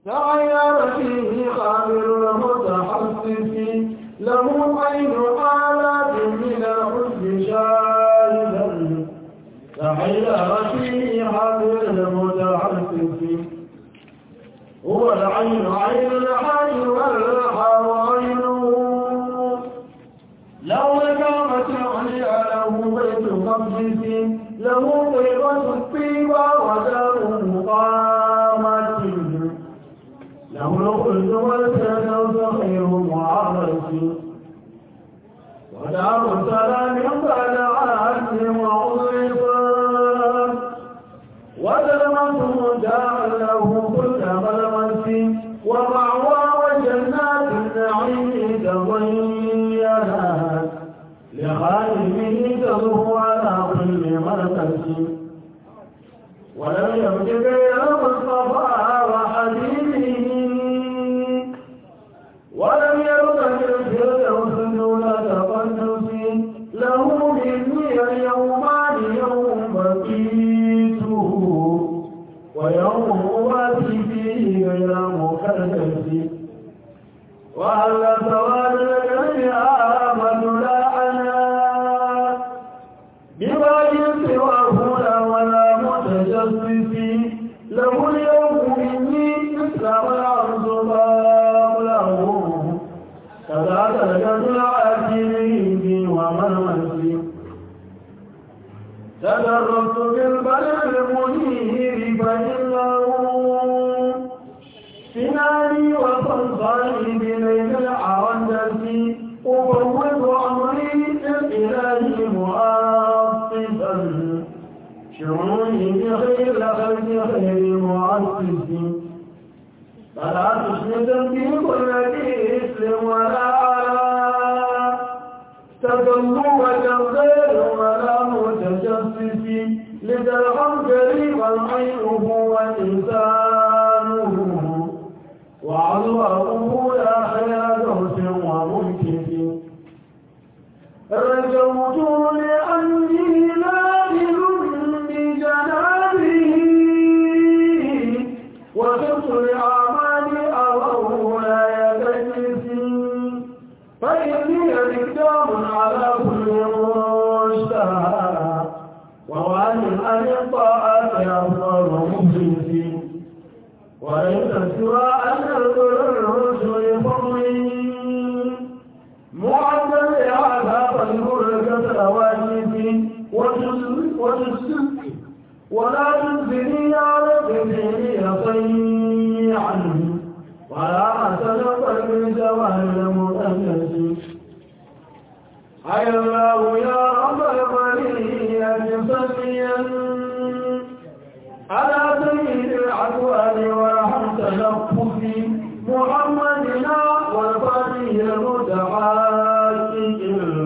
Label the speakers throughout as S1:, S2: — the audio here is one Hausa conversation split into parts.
S1: تعير فيه خابر المتحسس له عين آلات من الحب شاهدا تعير فيه خابر المتحسس هو العين عين الحي والحار عينه لو قامت عليا له بيت مقدس له طيبة الطيبة ودار مقامة له الخلد والفردوس خير معرس ودار سلام بعد عهد وعصفا وظلمته دار له كل ظلمة ومعوى وجنات النعيم تضينات لخالفه تضر على كل مركز ولم يبق غير المصطفى وحبيبه ولم يبق في الفردوس دون تقدس له مني اليومان يوم بقيته ويوم أواتي فيه غير مكدس وهل سواد الكرم آمد لا أنا بباج سواه لا ولا متجسس له اليوم مني مثل ما أرزق له كذاك الجد العاجل ومرمسي تدربت بالبلد المنير فإنه سناني وصلصالي بليل العرندس أفوض أمري للإله مؤصفا شعوني بخير لخلق خير معصف فلا تشمت في كل اسم ولا على تدلوا غير ولا متجسس لترحم قريبا عينه ولسانه وعظمه يا خير دوس ومنكس رجوت لأني نادل بجنابه وخفت لأعمال أضر لا يكتسي فإني إقدام على كل مشتهى ووالي أن الطاعات أفضل مخلص وليس سوى أن الرسل فضلي معدل عذاب البركة واجب وتسلك ولا تنزلي على الدنيا صيعا ولا أتلقى من زوال المؤنس حي الله يا رب البرية صليا على سيد العدوان ورحم تلفظ محمدنا والفاتح المتحقق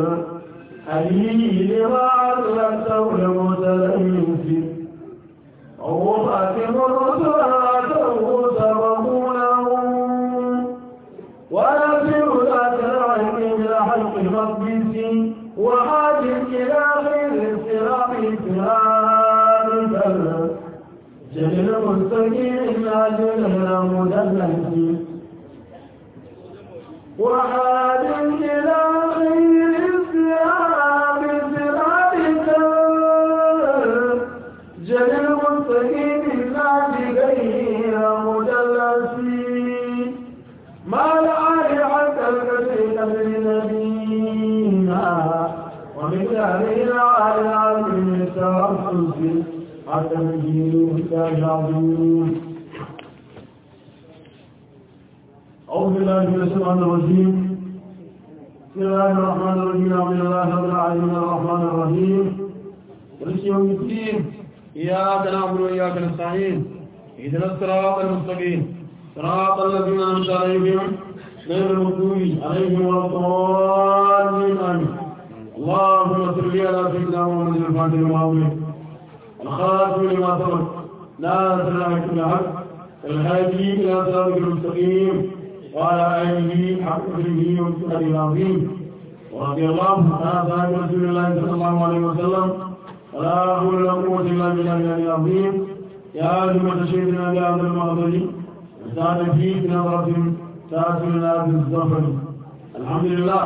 S1: الهي لما علمته المتلمس وهو خاتم الرسل آتوه سبقونه ونفسه ذات العلم إلى حلق مقدس وحاج إلى خير الصراط ثابتا جل المستقيم أجل المدلس وحاج إلى خير الصراط ثابتا جل المستقيم غير مدلس ما الآل حتى الكثير من نبينا ومن علينا على العالم التوسل حتى الجيل العظيم أعوذ بالله من الشيطان الرجيم بسم الله الرحمن الرحيم الحمد لله رب العالمين الرحمن الرحيم مالك يوم الدين إياك نعبد وإياك نستعين اهدنا الصراط المستقيم صراط الذين أنعمت عليهم غير المغضوب عليهم ولا الضالين آمين اللهم صل على سيدنا محمد الفاتح المعظم الخاتم لما سبق ناصر الحق بالحق الهادي إلى صراط المستقيم وعلى آله حق قدره وسنته العظيم ورضي الله تعالى عن رسول الله صلى الله عليه وسلم ولا حول ولا قوة إلا بالله العلي العظيم يا أيها الشيخ بهذا المعظم زاد فيك نظرة تاتينا بالظفر الحمد لله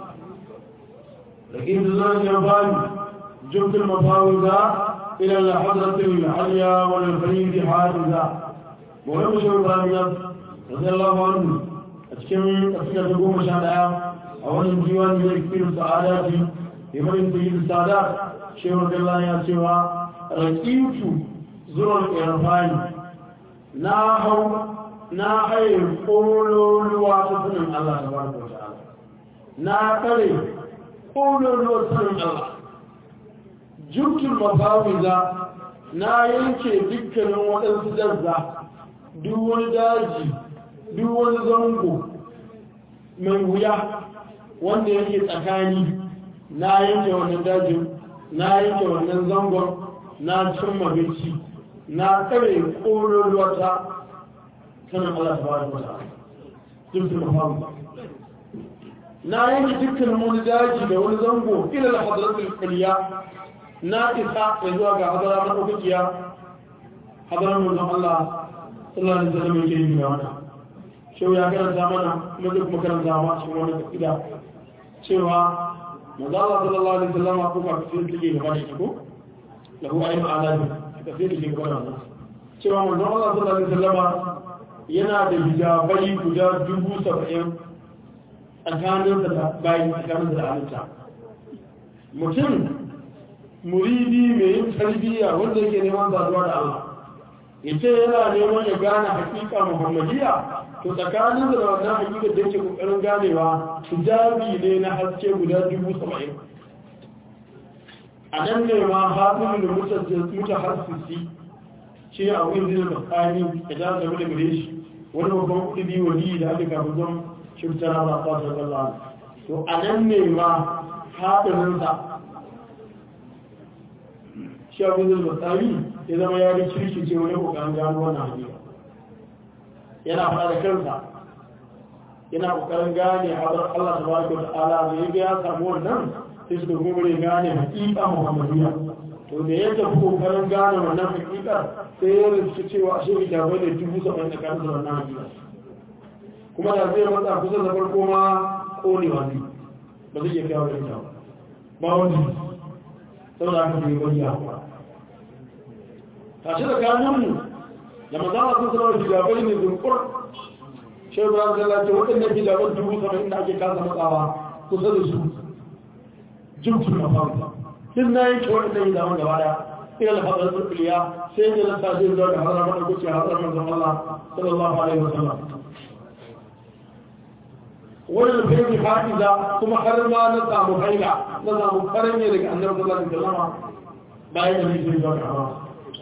S1: لكن الله يفعل جبت المفاوض إلى الحضرة العليا والفريد حافظة ولم يشعر إبراهيم رضي الله عنه أتكلم أتكلم تقوم شهداء أولا ديوان يكفر السعادات لمن سيد السعادات شيخ رضي الله يا سوى ركيبت زر الإرفان ناهو ناهي قولوا لواسطن الله تبارك وتعالى ناهي قولوا لواسطن الله jirkin mafawiza na yanke dukkanin waɗansu dazza duk wani daji duk wani zango mai wuya wanda yake tsakani na yanke wannan dajin na yanke wannan zangon na cin mabici na kare ƙoron ruwata sanin Allah ta bada wata jirkin mafawiza na yanke dukkanin wani daji da wani zango ilal hadratul kuliya na isa ya zuwa ga hadara na ɗaukakiya hadarar manzon Allah sallallahu alaihi wasallam yake yi da wannan shehu ya karanta mana kuma zai kuma karanta ma cikin wani kida cewa manzon Allah sallallahu alaihi wasallam ko ka fi take gaba da shi ko lahu ayyul alabi ka fi take gaba da wannan cewa manzon Allah sallallahu alaihi wasallam yana da hijabai guda dubu saba'in tsakaninsa da bayi tsakaninsa da halitta mutum muridi mai yin tarbiyya wanda yake neman zaduwa da Allah yace yana neman ya gane hakika muhammadiya to tsakanin da wannan hakika da yake kokarin ganewa hijabi ne na haske guda dubu saba'in a nan ne ma hafin da muta harsisi shi a wurin zai tsakani da za ta da gare shi wani babban kudi wali da aka kafin zan shirtara ba ta sallallahu to a nan ne ma haɗinsa shi abin da matsari ya zama ya yi kirki ce wani kokarin gano wannan hanyar yana faɗa da kansa yana kokarin gane haɗar Allah ta baraka da ala da ya ga ya samu wannan sai suka gomare gane hakika muhammadiyya to da ya tafi kokarin gane wannan hakikar sai ya rinsu cewa a shi ta bai da dubu saba'in da kan wannan hakikar kuma da zai matsa kusa da farko ma ƙonewa ne ba zai iya kawo da ita ba wani saboda aka fi wani yawa tashi da kanunmu da mazana sun sanar da hijabai ne zunkur shehu ba da lalace waɗannan hijaban dubu saba'in da ake kasa matsawa kusa da su jirgin mafaruwa din na yanke waɗannan hijaban gaba daya ina da fadar turkuliya sai ne na tashi zuwa ga hazar mana kuce hazar manzon Allah sallallahu alaihi wa sallam wannan fiye hafiza kuma har ma na samu haila na samu farin ne daga annabi sallallahu alaihi wasallam bayan da nake zuwa ga hawa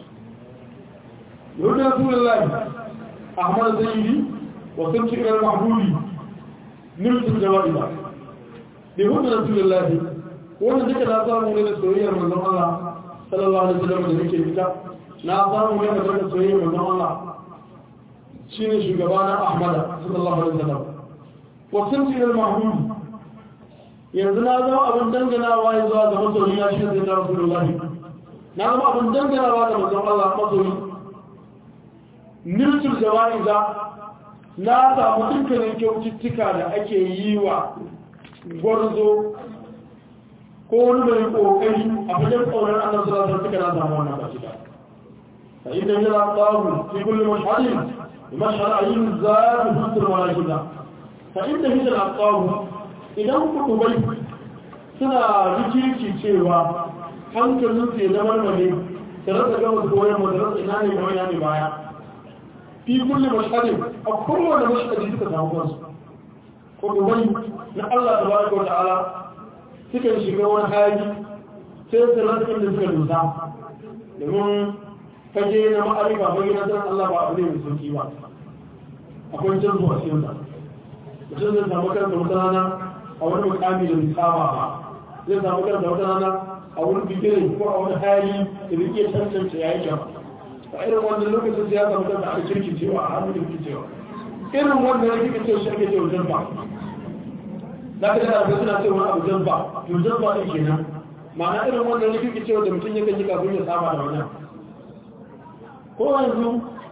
S1: yau da rasulullahi ahmad zaidi wa sunci ila mahbuli niltu jawaiba bi hudu rasulullahi wannan duka na samu ne da soyayyar manzon Allah sallallahu alaihi wasallam da nake fita na samu ne da soyayyar manzon Allah shine shugabana ahmad sallallahu alaihi wasallam wasan cikin mahmud yanzu na zama abin danganawa ya zuwa ga masoyi ya shi zai tara su lahi na zama abin danganawa ga mazan Allah masoyi nirtul jawa'iza na samu dukkanin kyaututtuka da ake yi wa gwarzo ko wani mai kokari a fagen tsaunar annan sura suka na samu wannan ba cika fa idan yana tsawo fi kulli mashhadin mashhad ayyin zaatu fitur wala shida fa'inda hijir a tsawo idan kudubai suna rikirki cewa hankalin su ya zama mane da rasa gama su koyar mu da rasa ina ne kawai ya ne baya fi kulle mashhadin a kowane mashhadi suka samu kansu kudubai na Allah ta baraka wa ta'ala suka shiga wani hali sai su rasa inda suka dusa domin fage na ma'arifa fage na sanar Allah ba abu ne mai sauki ba akwai canzo a cikin sa mutum zai samu karanta wata rana a wani mukami da misama ba zai samu karanta wata rana a wani bigire ko a wani hali da zai iya cancanta ya yi kyau a irin wannan lokacin sai ya samu karanta a kirki cewa a hannun kirki cewa irin wannan ya kika cewa shi ake cewa jamba za ka da ga suna cewa abu jamba to jamba ɗin kenan ma'ana irin wannan ya kika cewa da mutum ya kan yi kafin ya saba da wannan ko yanzu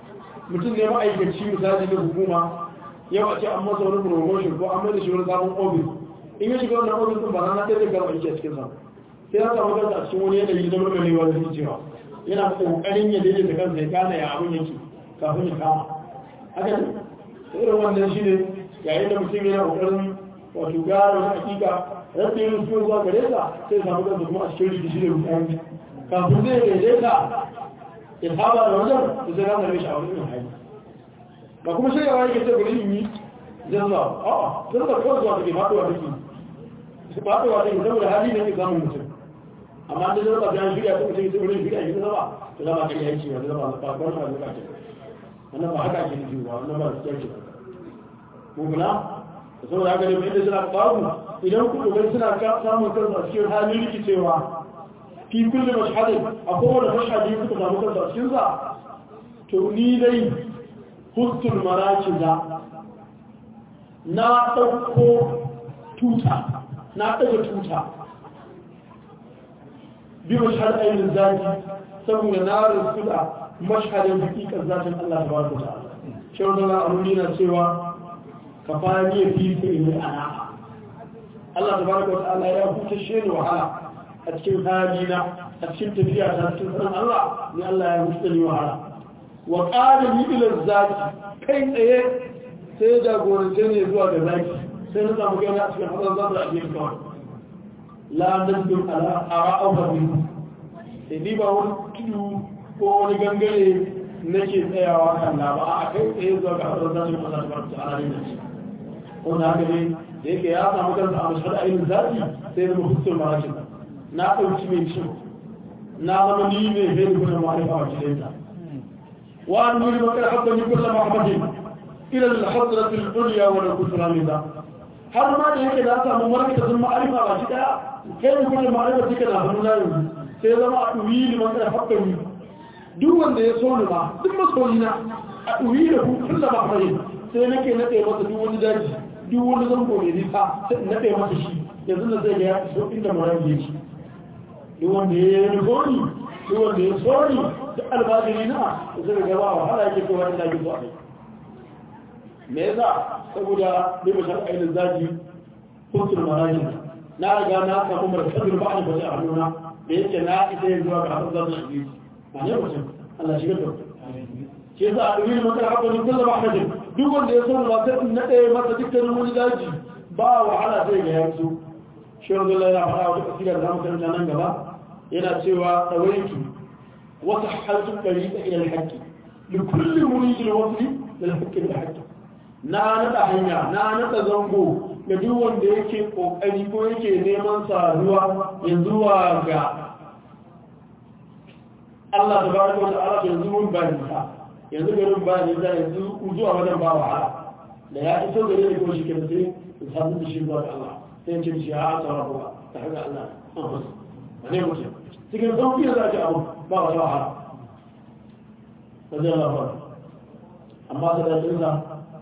S1: mutum ne ma'aikaci misali na hukuma yau a ce an masa wani promotion ko an mai da shi wani sabon ofis in ya shiga wannan ofis din ba na na ɗaya gaba aiki a cikin sa sai ya samu kansa a cikin wani yanayi na murmurewa da cewa yana kokarin ya daidaita kansa ya gane ya abin yake kafin ya kama haka ne irin wannan shi ne yayin da mutum yana kokarin wato gara wani hakika rabbi yin su zuwa gare ka sai ya samu kansa kuma a cikin rikici da rukuni kafin zai daidaita ya saba da wajen da zai gane shi a wani irin hali ba kuma shirya wani ke ce gari yi zan zuwa a'a zan zuwa kawai zuwa take faɗuwa take faɗuwa take saboda hali ne ke samun mutum amma da zama ba ta shirya ta mutum sai wurin shirya shi zama ta zama kan yanki ba zama ba ba ba ba ba wannan ba haka ake nufi ba wannan ba su kyauce ko kula da saboda haka ne mai da suna babu idan ku dogon suna samun kansu a cikin halin rikicewa fi kullum mashhadin a kowane mashhadi suka samu kansu a cikin sa to ni dai hustul marakiza na ɗauko tuta na ɗaga tuta bi mashhad ainihin zaki saboda na rasu da mashhadin hakikar zatin Allah ta baraka ta shawar da al'amuri na cewa ka fani ya fi ta ilmi ana Allah ta baraka wa ta'ala ya huta shi ne wahala a cikin halina a cikin tafiya ta cikin sanin Allah ni Allah ya huta ni wahala wa ƙara ni ilar zaki kai tsaye sai jagorance ne zuwa ga zaki sai na samu gani a cikin hadar zaɓar a cikin kawai la nandun ala ara'au habin sai ni ba wani tudu ko wani gangare nake tsayawa kan na ba a kai tsaye zuwa ga hadar zaɓar Allah ta barka ta ala ne ce wanda haka ne da yake ya samu kansa a mashahar ainihin zaɓi sai zama hussul marakin na ɗauki mai cin na zama ni ne zai gudun ma'aifa a cikin وأن نريد أن حبني كل محمد إلى الحضرة العليا ولو كنت رامدا har ma da yake da aka mun warke da zama alifa ba shi daya kai ne kuma ma'arifa take da hannu na yanzu sai zama a duwi liman da hakka ni duk wanda ya so ni ba duk masoyi na a duwi da ku kullu ba fare sai nake nade masa duk wani daji duk wani zango ne nisa sai nade masa shi yanzu da zai ga ya so inda marayi yake duk wanda ya yi gori duk wanda ya so ni da albajiri na zai gaba wahala yake kowa da zagi zuwa me yasa saboda bai bashar ainihin zagi kuntul marajin na riga na samu markazin ba a bashi a hannuna da yake na ita yin zuwa ga hasan zan shi ba ne mutum Allah shigar da ke yasa a ɗuri maka haka ne kullum ahmadin duk wanda ya samu ba sai na ɗaya masa dukkanin wani daji ba wahala sai ga yanzu shi wanzu Allah yana faɗa wata kasira da zamu karanta nan gaba yana cewa ɗawaitu وسحلت الطريق إلى الحق لكل مريد الوصل للحق بالحق na nada hanya na nada zango ga duk wanda yake kokari ko yake neman saduwa ya zuwa ga Allah tabaraka wa ta'ala yanzu mun ba ni sa yanzu garin ba ni sa yanzu zuwa wajen ba wahala da ya iso gare ni ko shi ke sai in samu da shi zuwa ga Allah sai in ce shi ha tsara ba ta haka Allah ne mutum cikin sauƙi da za ki abu ba wa wahala wajen labar amma ta daɗinsa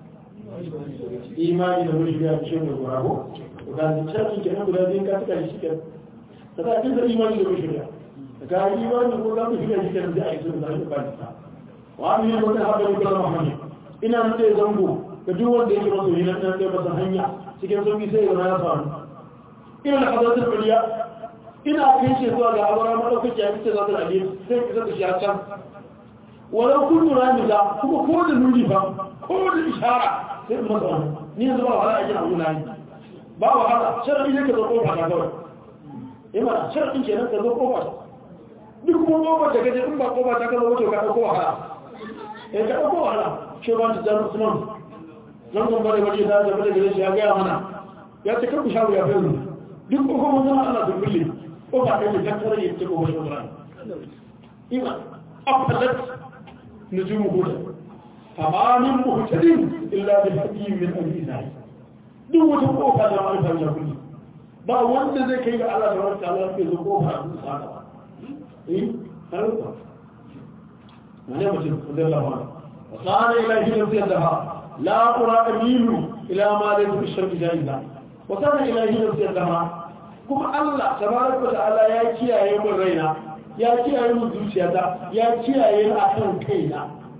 S1: imani da wuri ya ce mai gora ko ga cikin kenan guda biyun ka suka yi shi ke ta daɗinsa imani da wuri ya ga imani ko za mu shiga shi kenan zai a yi sun zai ba ta wa mu yi wata haɗa da kula muhammad ina nan da zango ga duk wanda yake masu yi nan ɗaya masa hanya cikin sauƙi sai ya zama ya faru ina da hadatar kuliya ina kai shi zuwa ga abara madaukaki ya fice zata rage sai ki zata shi a can walau kun ramiza kuma ko da nuni ba ko da ishara sai in masa wani ni yanzu ba wahala a gina nuna ni ba wahala sharadi ne ka zo kofa ta kawai yi mana sharadin kenan ka zo kofa duk kuma kofa da kaje in ba kofa ta kazo wato ka ɗauko wahala eh ka ɗauko wahala shi ba ta jami'a usman nan zan bari waje ta zama da gare shi ya gaya mana ya ce kan ku shawo ya fi duk kuma zama ana dubbule ko ba kai da kare ya ce ko wani Qur'an ima afalat nujum huda tamamin muhtadin illa bil hakim min al-izai duk wata kofa da alfa ya kulli ba wanda zai kai ga Allah da wata Allah ke zo kofa da saka eh har ko ne mutum da Allah wa qala ilahi nafsiha la qura amilu ila ma laysa bi sharri jaiza wa kana ilahi nafsiha kuma Allah tabaraka wa ta'ala ya kiyaye min raina ya kiyaye min zuciyata ya kiyaye ni akan kaina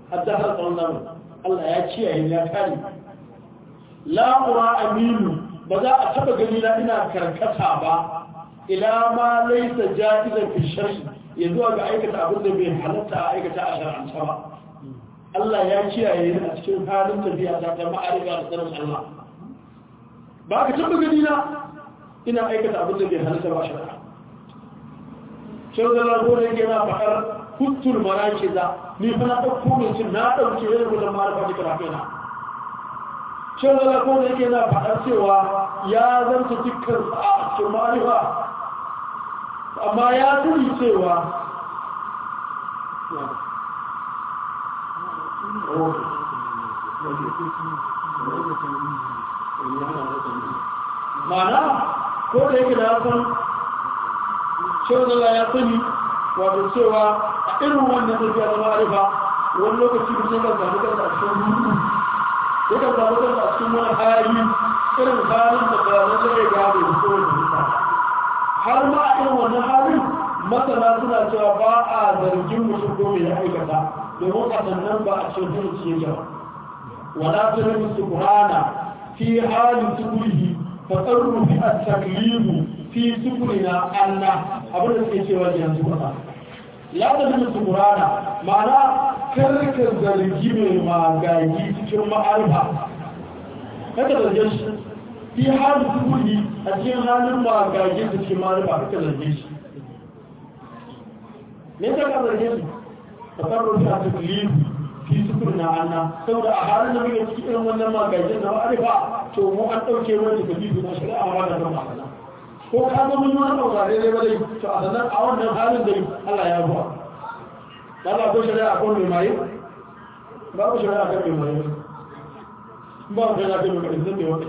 S1: addahar tsawon zamani Allah ya kiyaye ya kare la'ura aminu ba za a taba gani na ina karkata ba ila ma laisa ja'izan fi shar'i ya zuwa ga aikata abin da bai halatta a aikata a shar'anta ba Allah ya kiyaye ni a cikin halin tafiya ta ta ma'arifa da sanin Allah ba ka taba gani na ina aikata abin da bai halatta ba a shar'a shirga lago da yake na faɗar huttul marakiza ni fa na ɗauko mai cin na ɗauke yin gudun marafa da karafina shan zala ko da yake na faɗar cewa ya zanta dukkan a cikin marifa amma ya turi cewa mana ko da yake da ya san shan zala ya sani wato cewa a irin wannan tafiya da marifa wani lokaci da ya kan zaɓi kansa a cikin hutu yakan samu kansa a cikin wani hali irin halin da bayanan zai gane da kowane mutane har ma a irin wannan halin masana suna cewa ba a zargin mutum ko mai aikata domin a sannan ba a cikin hulci yake ba wala ta rabu su kurana fi halin sukurihi fa tsarru fi a taklifu fi sukurina allah abin da suke cewa yanzu ba la ta rabu su kurana ma'ana karka zargi mai magaji cikin ma'arfa kada zarge shi fi halin sukuri a cikin halin magaji da cikin ma'arfa kada zarge shi me ta ka zarge shi ka tsaro ta tuklifu fi sukuri na anna saboda a halin da muke cikin irin wannan magajin na ma'arfa to mu an ɗauke wani tuklifu na shari'a ma da kan ma'ana ko ka ga mun yi wani ɗauka daidai ba dai to a sanar a wannan halin da Allah ya buwa Allah ko shari'a ko mai maye babu shari'a kan mai maye ba ku shari'a kan mai maye zai wata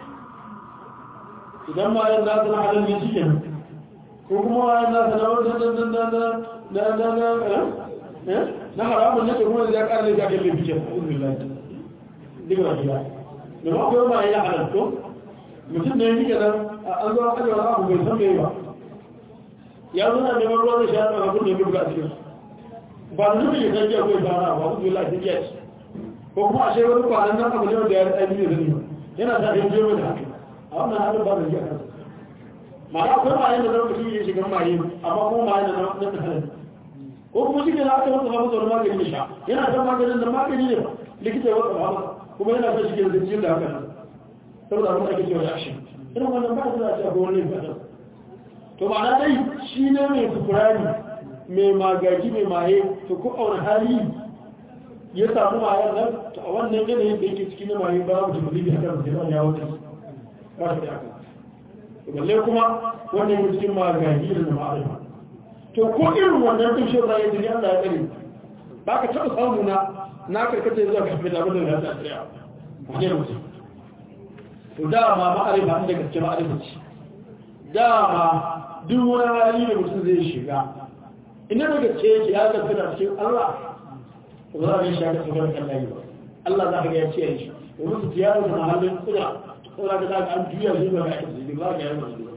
S1: idan ma yan nasu na halin ne shi kenan ko kuma yan nasu na wata na na na na na haramun ne kuma da ya ƙara da kan lafi kenan uzun lafi duk da biya da ma akwai ma ya halal to mutum ne yake nan an zo an ajiye wani abu bai san me ba ya zo na neman ruwan da shi ya tsaka kun ne buga a cikin ba da nufin ya san jiya ko ya fara ba ku la ta jiya ko kuma a shekaru kwanan nan abu ne da ya rasa biyu da zani yana sa yin jero da haka a wannan halin ba da jiya kan ma'ana akwai mayan da zama mutum ya shiga maye amma kuma mayan da na ta halin ko kuma shi ne na aka wata hafa sauran magani ya sha yana san maganin da magani ne ba likita ya wata hafa kuma yana son shi ke da jiyar da haka saboda abin da ake cewa ya shi irin wannan ba da za a ce akwai wani fata to ma'ana dai shi ne mai sukurani mai magaji mai maye to ko a wani hali ya samu mayar nan to a wannan yanayin da yake cikin maye ba mu jimali da kan zai ya wuce ba shi da aka balle kuma wannan yake cikin magaji da ma'arifa to ko irin wannan din shi zai yi Allah ya tsare ba ka taɓa samu na na karkata zuwa kafin da abin da ya tsaya a ne mutum to dama ma'arifa inda gaske ma'arifa ce dama duk wani hali da mutum zai shiga ina daga ce yake ya ga tana cikin Allah to za a yi shaka tsoron Allah yi ba Allah za ka ga ya ce shi domin su tiyara da halin kudura saboda ka za ka an juya shi ba ga ake zai ba ka yi masu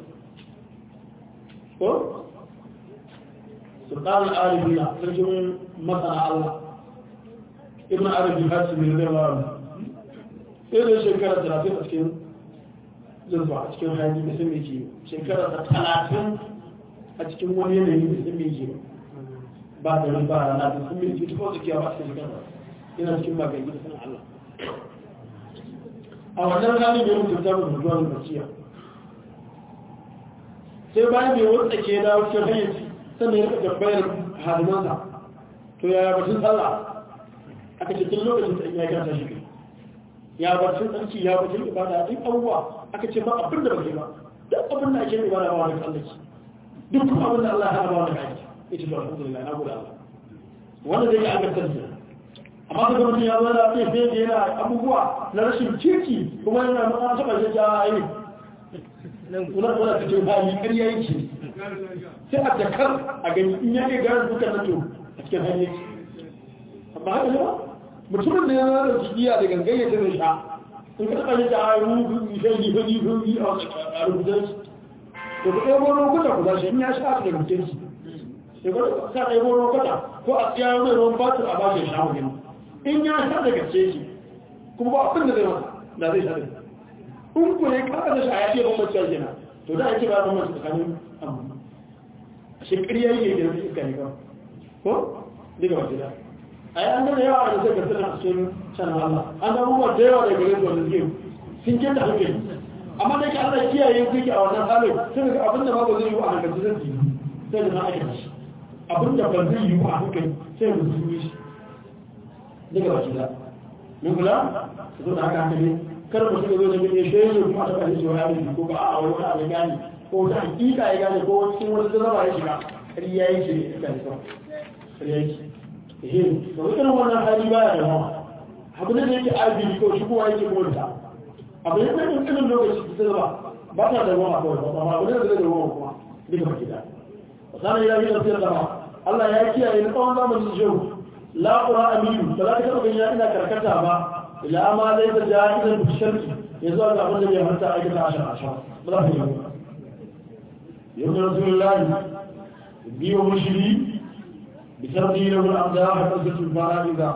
S1: ko sultan al-arifina sarkin masana Allah ibn arabi hasimi ne ba sai da shekara 30 a cikin zurfa a cikin hajji da sun yake shekara ta talatin a cikin wani yanayi da sun yake ba da ran ba rana da sun yake ta wasu kiyawa a cikin shekara yana cikin magani da sanin Allah a wannan ranar da ya mutu ta mutu zuwa basiya sai bayan bai wata ke da cikin hayyaci sannan ya rika tambayar hadimansa to yaya batun sallah aka ce tun lokacin da ya gata shi ya batun tsarki ya batun ibada duk abubuwa aka ce ba abin da bake ba duk abin da ake yi ibada ba wani tsallaki duk kuma abin da Allah ya hana ba wani kaji ita ba alhamdulillah na gode Allah wanda zai yi agartar da amma da mutum ya zo da ya fiye yana abubuwa na rashin kirki kuma yana nuna taɓa shi ja ayi kuna kuna cikin hali ƙarya yake sai a jakar a gani in ya iya gane dukkan na to a cikin hali yake amma haka ne ba mutumin da ya zama da jigiya da gangayyata da sha in ka taɓa yadda a yi shan yi fadi fadi a rubutar shi to ku ɗaya goro kuta ku zashi in ya sha da mutum shi da ku ka ɗaya goro kuta ko a tsiya wani ruwan batir a bashi sha mu gani in ya sha da gaske shi kuma ba abin da zai masa da zai sha da in ku ne ka da shaya ce ban mace kenan to da ake ba ban mace tsakanin amma a shekariya yake da su iska ne ba ko daga waje da a yi an gana yawa da sai ka tsira a cikin shan Allah an ga abubuwa da yawa da gare su wanda suke sun kenta hankali amma da ke Allah kiyaye ku yake a wannan halin sai ga abin da ba zai yi a hankali zai yi sai da na ake shi abin da ba zai yi a hankali sai da su yi shi daga waje da mun kula su zo da haka hankali kar mu shiga zo da gani shi ne kuma ta kashe wa yaro ko ba a wani abu gani ko ta hakika ya gane ko cikin wani zama ya shiga ƙarya yake ne kan sa ƙarya yake eh to irin wannan hali baya da mawa abu ne da yake arziki ko shi kowa yake mota abu ne da irin lokaci ta zama ba ta da mawa kawai ba abu ne da zai da mawa kuma duka gida sanan ya yi tafsir da ma Allah ya kiyaye ni tsawon zamanin jiyo la qura aminu ba za ka taɓa ganin ina karkata ba ila ma zai ta jahilin bisharki ya zuwa ga abin da bai harta aikata a shan ba za ka yi ba يوم رسول الله بيو مشري بترضي له الأعداء حتى الفرائض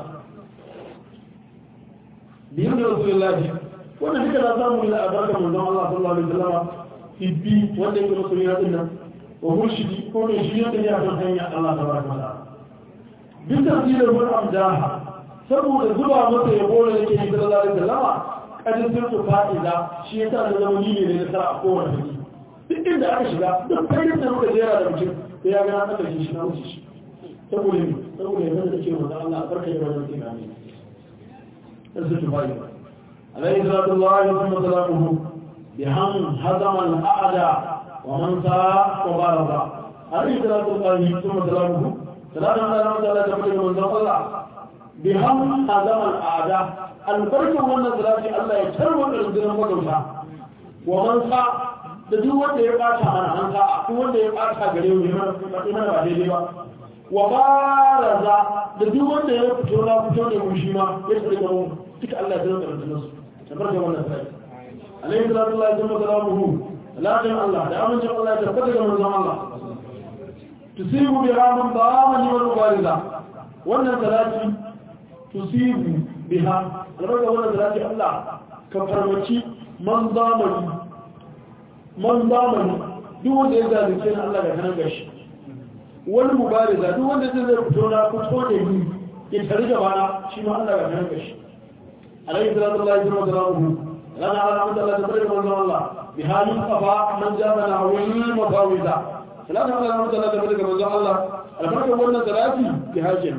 S1: بيوم رسول الله وانا فكرة أسامه إلى أبرك من دون الله صلى الله عليه وسلم في بي وانا يكون مسؤولين لنا ومرشدي كون شيئا يحصل حيا الله تبارك وتعالى بترضي له الأعداء saboda zuba masa yabo da yake yi sallallahu alaihi wasallama kadin sirtu fa'ida shi yasa da zama ni ne da a kowane hali duk inda aka shiga duk fayyar da muka jera da mutum da ya gana aka shi shi na wuce shi saboda ne saboda yanzu da ke wanda Allah a barka yi wajen tsira ne ɗan su tufayi alayhi salatu Allah ya kuma salamuhu bi han hazaman a'ada wa man sa wa baraka alayhi salatu Allah ya kuma salamuhu salatu Allah ya kuma salamuhu da manzon Allah bi han hazaman a'ada albarkan wannan salati Allah ya tarwa da rundunar magauta wa man sa da duk wanda ya bata mana an ka duk wanda ya bata gare mu yana mana ba daidai ba wa baraza da duk wanda ya fito na fito da mu shi ma ya tsare da mu duka Allah ya tsare da su tabarka wannan sai alayhi salatu wa salamuhu lakin Allah da amincin Allah ya tabbata ga manzon Allah tusibu bi raman ba'amani wal mubariza wannan salati tusibu biha albarka wannan salati Allah ka farmaci man zamani man zamani duk wanda ya zalunce ni Allah ga kanan gashi wani mubariza duk wanda zai zai fito na fito da ni ya tare da bana shi ma Allah ga kanan gashi alayhi salatu Allah ya zama salamu lana ala amda Allah ta bari manzo Allah bi halin qafa man jama na wani mafawiza salatu ala amda Allah ta bari manzo Allah albarka wannan salati bi hajin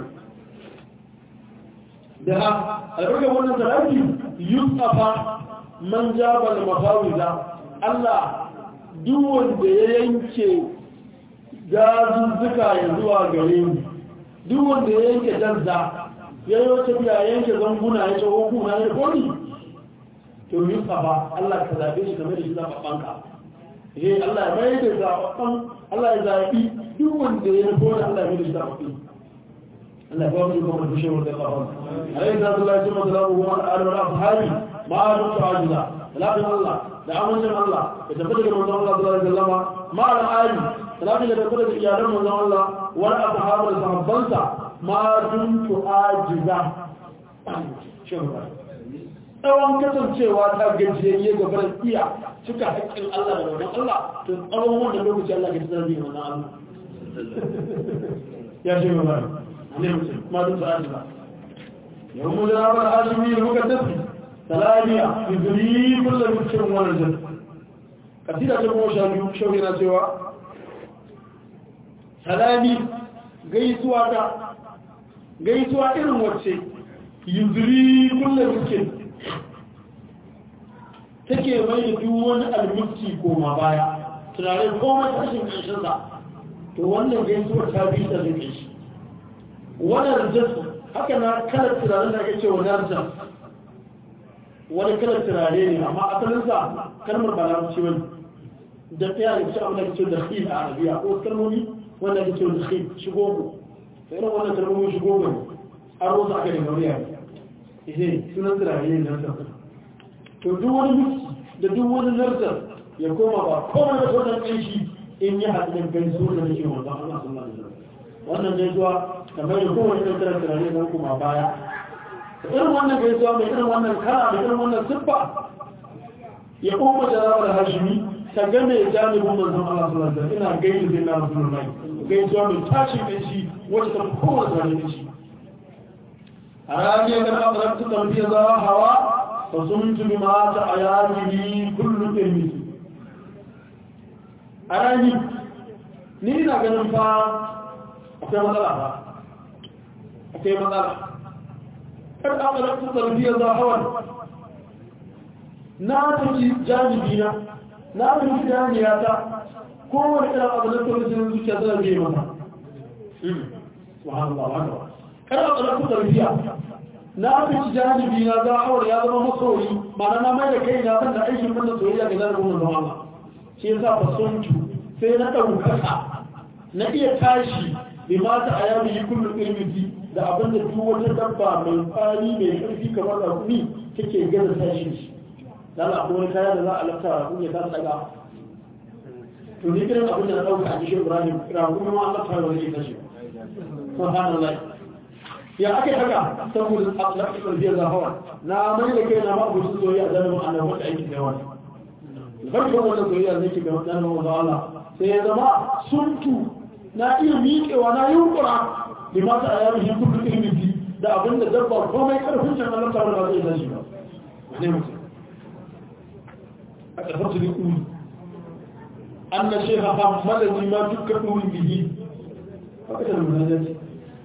S1: da albarka wannan salati yusafa man jaba al mafawiza Allah duk wanda ya yanke gazuzzuka ya zuwa gare mu duk wanda ya yanke danza ya yi wata biya yanke zanguna ya ce hukuna ya koni to yi ba Allah ka zaɓe shi game da shi zaɓaɓɓanka eh Allah ya mai da zaɓaɓɓan Allah ya zaɓi duk wanda ya koni Allah ya mai da shi zaɓaɓɓi Allah ya ba mu kuma da shewar da ƙafa alayhi salatu Allah ya ce masa lamu kuma al'adar afhari ma a duk ta'ajiza salatin Allah da amincin Allah ya tafi daga manzon Allah sallallahu alaihi wasallam ma al'ali salatin da tafi daga iyalan manzon Allah wal ashabu da sahabbansa ma duntu ajiza tsawon kasancewa ta gajiyayye ga barin iya cika haƙƙin Allah da wannan Allah to tsawon wanda lokaci Allah ke tsara bi wannan Allah ya ce ba ne mutum ma duntu ajiza yau mu da rabar azumi muka tafi salamiya izuri kullum mutum wani jin kasida ta kuma sha biyu shauki na cewa salami gaisuwa ta gaisuwa irin wacce yuzuri kullum mutum take mai da duk wani almulki koma baya tunanin komai tashin ƙarshensa to wannan gaisuwar ta bi ta zai shi wannan rinjarsu haka na kalar tunanin da ake cewa narjar wani kalar turare ne amma asalinsa kalmar ba na wani da ɗaya da ce abin da ke ce da khil a arabiya ko kalmomi wanda ke ce da khil shigo ku sai irin wannan kalmomi shigo ku ne an rosa aka daga wuriya ne ihe sunan turare ne nan sarki to duk wani miki da duk wani nartar ya koma ba komai da wannan ƙanshi in yi haɗin gaisuwa da nake wanda Allah sallallahu alaihi wasallam wannan gaisuwa kamar da kowane ɗan kalar turare na kuma baya irin wannan gaisuwa mai irin wannan kara mai irin wannan siffa ya kuma jarabar hashimi ta game janibin manzon Allah sallallahu alaihi wasallam ina gaida zai na rasulullahi gaisuwa mai tashin kanshi wacce ta kowace wani kanshi a ranar da aka rabu tambiya za hawa fa sun tuni mata a yarihi kullum ilmi a rani ni ina ganin fa akwai matsala ba akwai matsala kar aka rabu tambiya za hawa na tafi janibina na tafi janiyata kowane irin abu na taurin zuciya zai biye mata subhanallah wa kada a tsarku tarbiya na fi janibi na za a ya zama masoyi ma'ana na mai da kai na san da aikin wannan soyayya ga zanen wannan zama shi yasa fa suntu sai na ɗaukaka na iya tashi bi mata a yami yi kullum ilmiti da abin da duk wata dabba mai tsari mai ƙarfi kamar rakumi take gaza tashi shi dan akwai wani kaya da za a lafta rakumi ya kasa daga to ni kiran abin da na ɗauka a cikin ibrahim rakumi ma Allah ta wani ke tashi subhanallah ya ake haka saboda akhlaqi tarbiyya da hawa na mai da kai na ba ku soyayya da nan annabi wanda ake da wani farko wannan soyayya ne ke ga wannan wanda Allah sai ya zama suntu na iya miƙewa na yunkura bi ma ta ayyami shi kullu ilmi da abin da dabba komai karfin can Allah ta ba zai tashi ba ne mutum a karfatu da kuli anna shaykha hammadani ma dukkan kuli bihi haka da munajati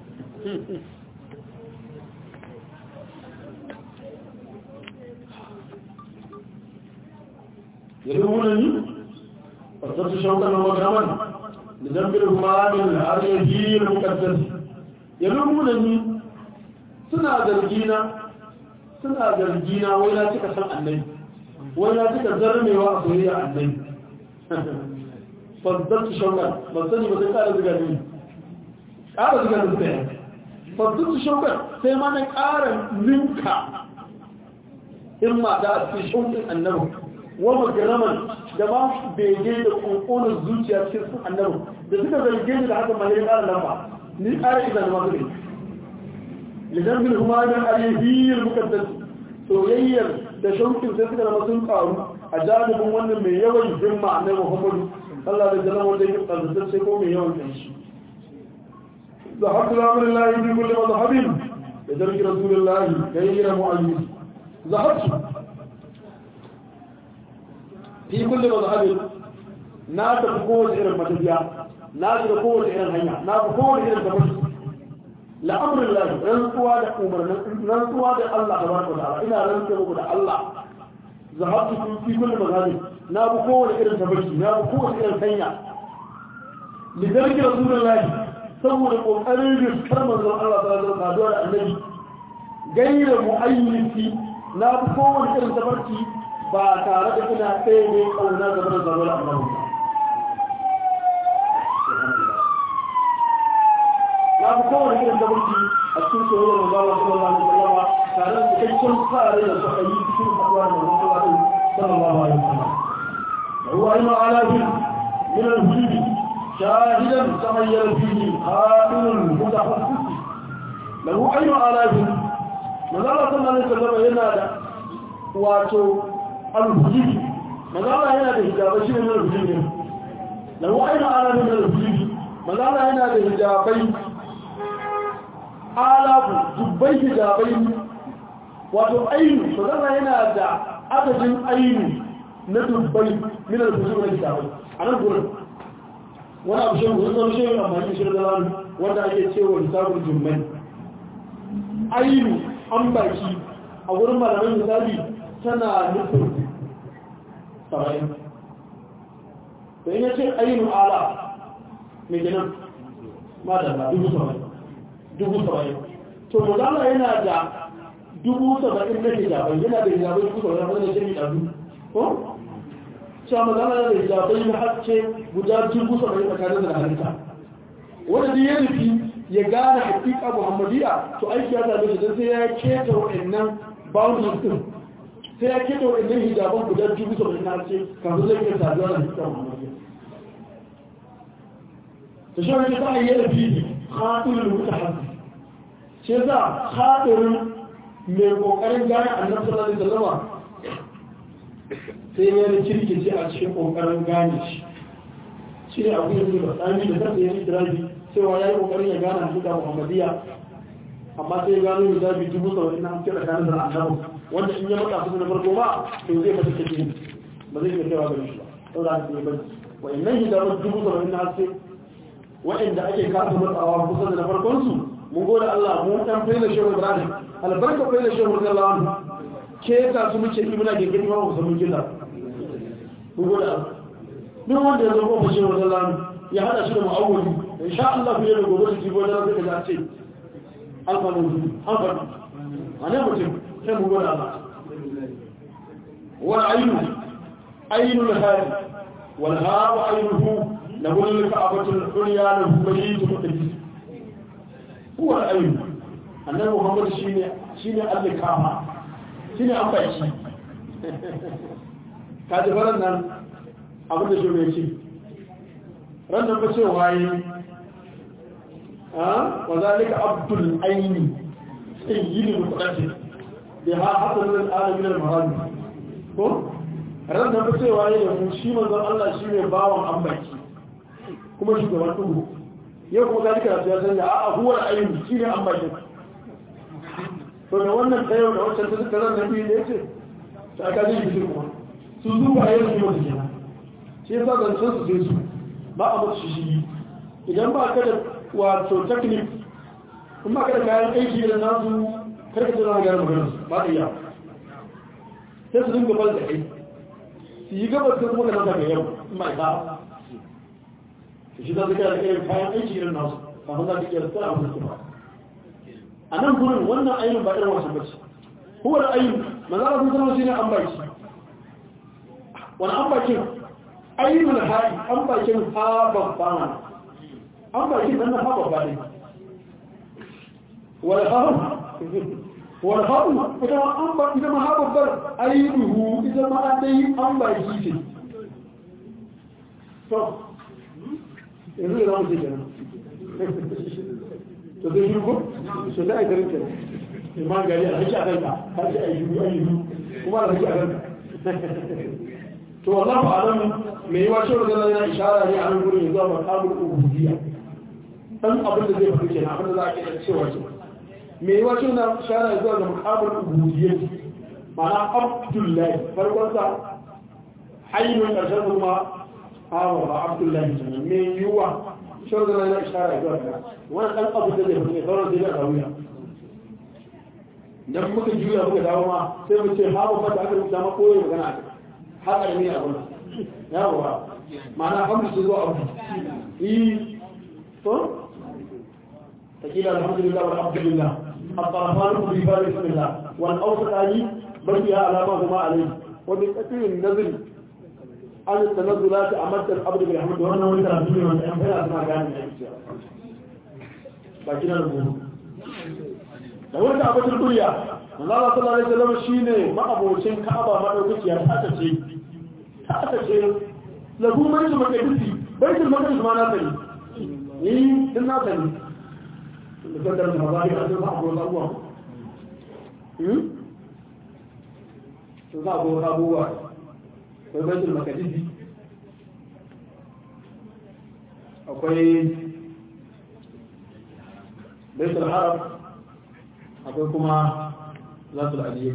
S1: يلومونني فصرت شوقا ومكرما لذنب الهمان الأريجي المقدس يلومونني سنا zargina suna zargina wai na cika san annabi wai na cika zarmewa a soyayya annabi fazzartu shauƙar ban sani ba sai ƙara ziga ne ƙara ziga da tsaye fazzartu shauƙar sai ma na ƙara ninka himma da a cikin shauƙin annabi wa magaraman da ba bege da ƙoƙonar zuciya cikin sun annabi da suka zarge ni da haka ma ya ƙara lamba ni ƙara idan da masu ne lidan bin humanin alihiyar mukaddas soyayyar da shauƙin sai suka zama sun ƙaru a jami'in wannan mai yawan himma annabi muhammadu Allah da zama wanda yake ƙarfafa sai ko mai yawan kanshi ذهبت لأمر الله في كل مذهب لترك رسول الله غير معين ذهبت في كل مذهب na tafi kowace irin matafiya na shiga kowace irin hanya na fi kowace irin tafi la'amurin lafi rantsuwa da umarnin rantsuwa da Allah da barka da Allah ina rantsuwa muku da Allah zahabtu fi kulli mazhabi na fi kowace irin tafi na fi kowace irin hanya lidarki rasulullahi saboda kokarin riskar manzon Allah sallallahu alaihi wasallam da annabi gaira mu'ayyisi na fi kowace irin tafarki ba tare da ina tsaye ne kauna game da zarar annabi na fi kowane irin tafarki a cikin soyayyar manzon Allah sallallahu alaihi wasallam tare da cikakken fara da suka yi cikin haɗuwa da manzon Allah sallallahu alaihi wasallam هو علم آلاف من الهجوم شاهدا تغير فيه خائن المتخصص له أي آلاف ماذا صلى الله عليه وسلم ينادى واتو الهجوم ماذا ينادى هجابي من الهجوم له أي آلاف من الهجوم ماذا ينادى هجابي آلاف جبي هجابي واتو أين ماذا ينادى عدد أين na dubbai min al-fujur na kitabai a nan gurin wani abu shan gurin wani shan amfani shi da lanu wanda ake cewa hisabul jummai ainu an baki a wurin malaman misali tana nufin saba'in da in yace ainu ala mai ginin madalla dubu saba'in dubu saba'in to mazala yana da dubu saba'in na hijabai yana da hijabai dubu saba'in wanda ya ce ɗazu ko cewa magana da hijabai na hacce guda dubu saba'in tsakanin da halitta wanda da ya nufi ya gane hakika muhammadiya to aiki ya zaɓe shi don sai ya keta wa'annan boundaries din sai ya keta wa'annan hijaban guda dubu saba'in na hacce kafin zai iya saduwa da hakika muhammadiya ta shi wani ta ayyana fili haɗurin wuta hannu shi za haɗurin mai kokarin gane annabi sallallahu alaihi wasallam sai ya da kirkice a cikin kokarin gane shi shi ne abu yanzu da tsami da kansa ya yi tirabi cewa ya yi kokarin ya gane hakika muhammadiyya amma sai ya gano hijabi dubu saba'in na hamsin da kanin da annabi wanda in ya maka su na farko ba to zai mata take ba zai iya kaiwa gare shi ba saboda haka sai bari wa'annan hijaban dubu saba'in na hamsin wa'anda ake kasa matsawa kusa da na farkon su mun gode Allah mu dan faila shehu Ibrahim albarka faila shehu radiyallahu anhu ke ka su muke yi muna gengeni ma mu samu killa mun gode Allah duk wanda ya zo ko shehu radiyallahu anhu ya hada shi da mu'awwali insha Allah ku yi da gobe su jibo da zai ka ce alfa mun alfa ana mutum sai mun gode Allah wal aynu aynu al-hadi wal hawa aynuhu lahu al-ka'batu al-ulya lahu mayyit muqaddas هو الأيم أنه محمد شيني شيني الكامة شيني أمباشي kaji faran nan abin da shi mai ci rannan ba ce waye wa zalika abdul aini sayyidi mutaqaddim bi ha hasan al alamin al mahadi ko rannan ba ce waye da mu shi manzon Allah shi ne bawon ambaki kuma shugaban duhu yau kuma ga duka ya sanya a huwar ayyuki shi ne an bakin to da wannan tsayo da wancan ta suka zan nabi ne ce ta aka zai bisu kuma su zuba a yanzu yau da kenan shi yasa zancen su sai su ba a mutu shi idan ba ka da wato teknik in ba ka da kayan aiki da nasu karka ce zama gane maganar ba da iya sai su dinga bal da kai su yi gabar sai kuma ka nasa ga yau in ba ka shi za su kira da irin kayan aiki irin nasu kafin za su kira da abu da kuma a nan gurin wannan ainihin ba irin wasu bace huwa da ainihin manzara sun zama shi ne an baki wani an bakin ainihin da haɗi an bakin ha babba mana an bakin nan na ha babba ne wani haɗu wani haɗu ita ma an ba ita ma ha babbar ainihu ita ma an dai an baki ce yanzu da zamu ce kenan to zai shirgo to da aikarin kenan imam gari a haki a kanka har sai a yi shuru a yi kuma da haki a kanka to wallahu alam mai yiwa shi da yana ishara ne a nan gurin yanzu a makamul ubudiyya dan abin da zai faɗi kenan abin da za a ke cewa ce mai yiwa shi na ishara zuwa ga makamul ubudiyya ma'ana abdullahi farkon sa hayyun karshen kuma hawa ba abdullahi kenan me yiwuwa shawar da na ishara zuwa ga wani ɗan abu da zai fi sauran zai da rawiya dan muka juya muka dawo ma sai mu ce hawa ba da aka rubuta ma koyi magana a haka ne a gurin yawa ma'ana hamdu su zuwa abu yi to takila alhamdulillah wal abdulillah الطرفان بفار بسم الله والأوسط علي بقي على ما هما عليه وبكثير النزل an tanazzula ta amadda al-abd bil hamd wannan wani karatu ne wanda an fara suna gane ne ba kina da mu da wanda abatul duniya Allah sallallahu alaihi wasallam shine ma'abocin Ka'aba madaukakiya ta ta ce ta ta ce lahu man makadisi baitul maqdis ma na sani ni din na sani da kadar da mazari a cikin abu da abuwa hmm to za go abuwa akwai baitul makadisi akwai baitul arab akwai kuma zatul aliyyar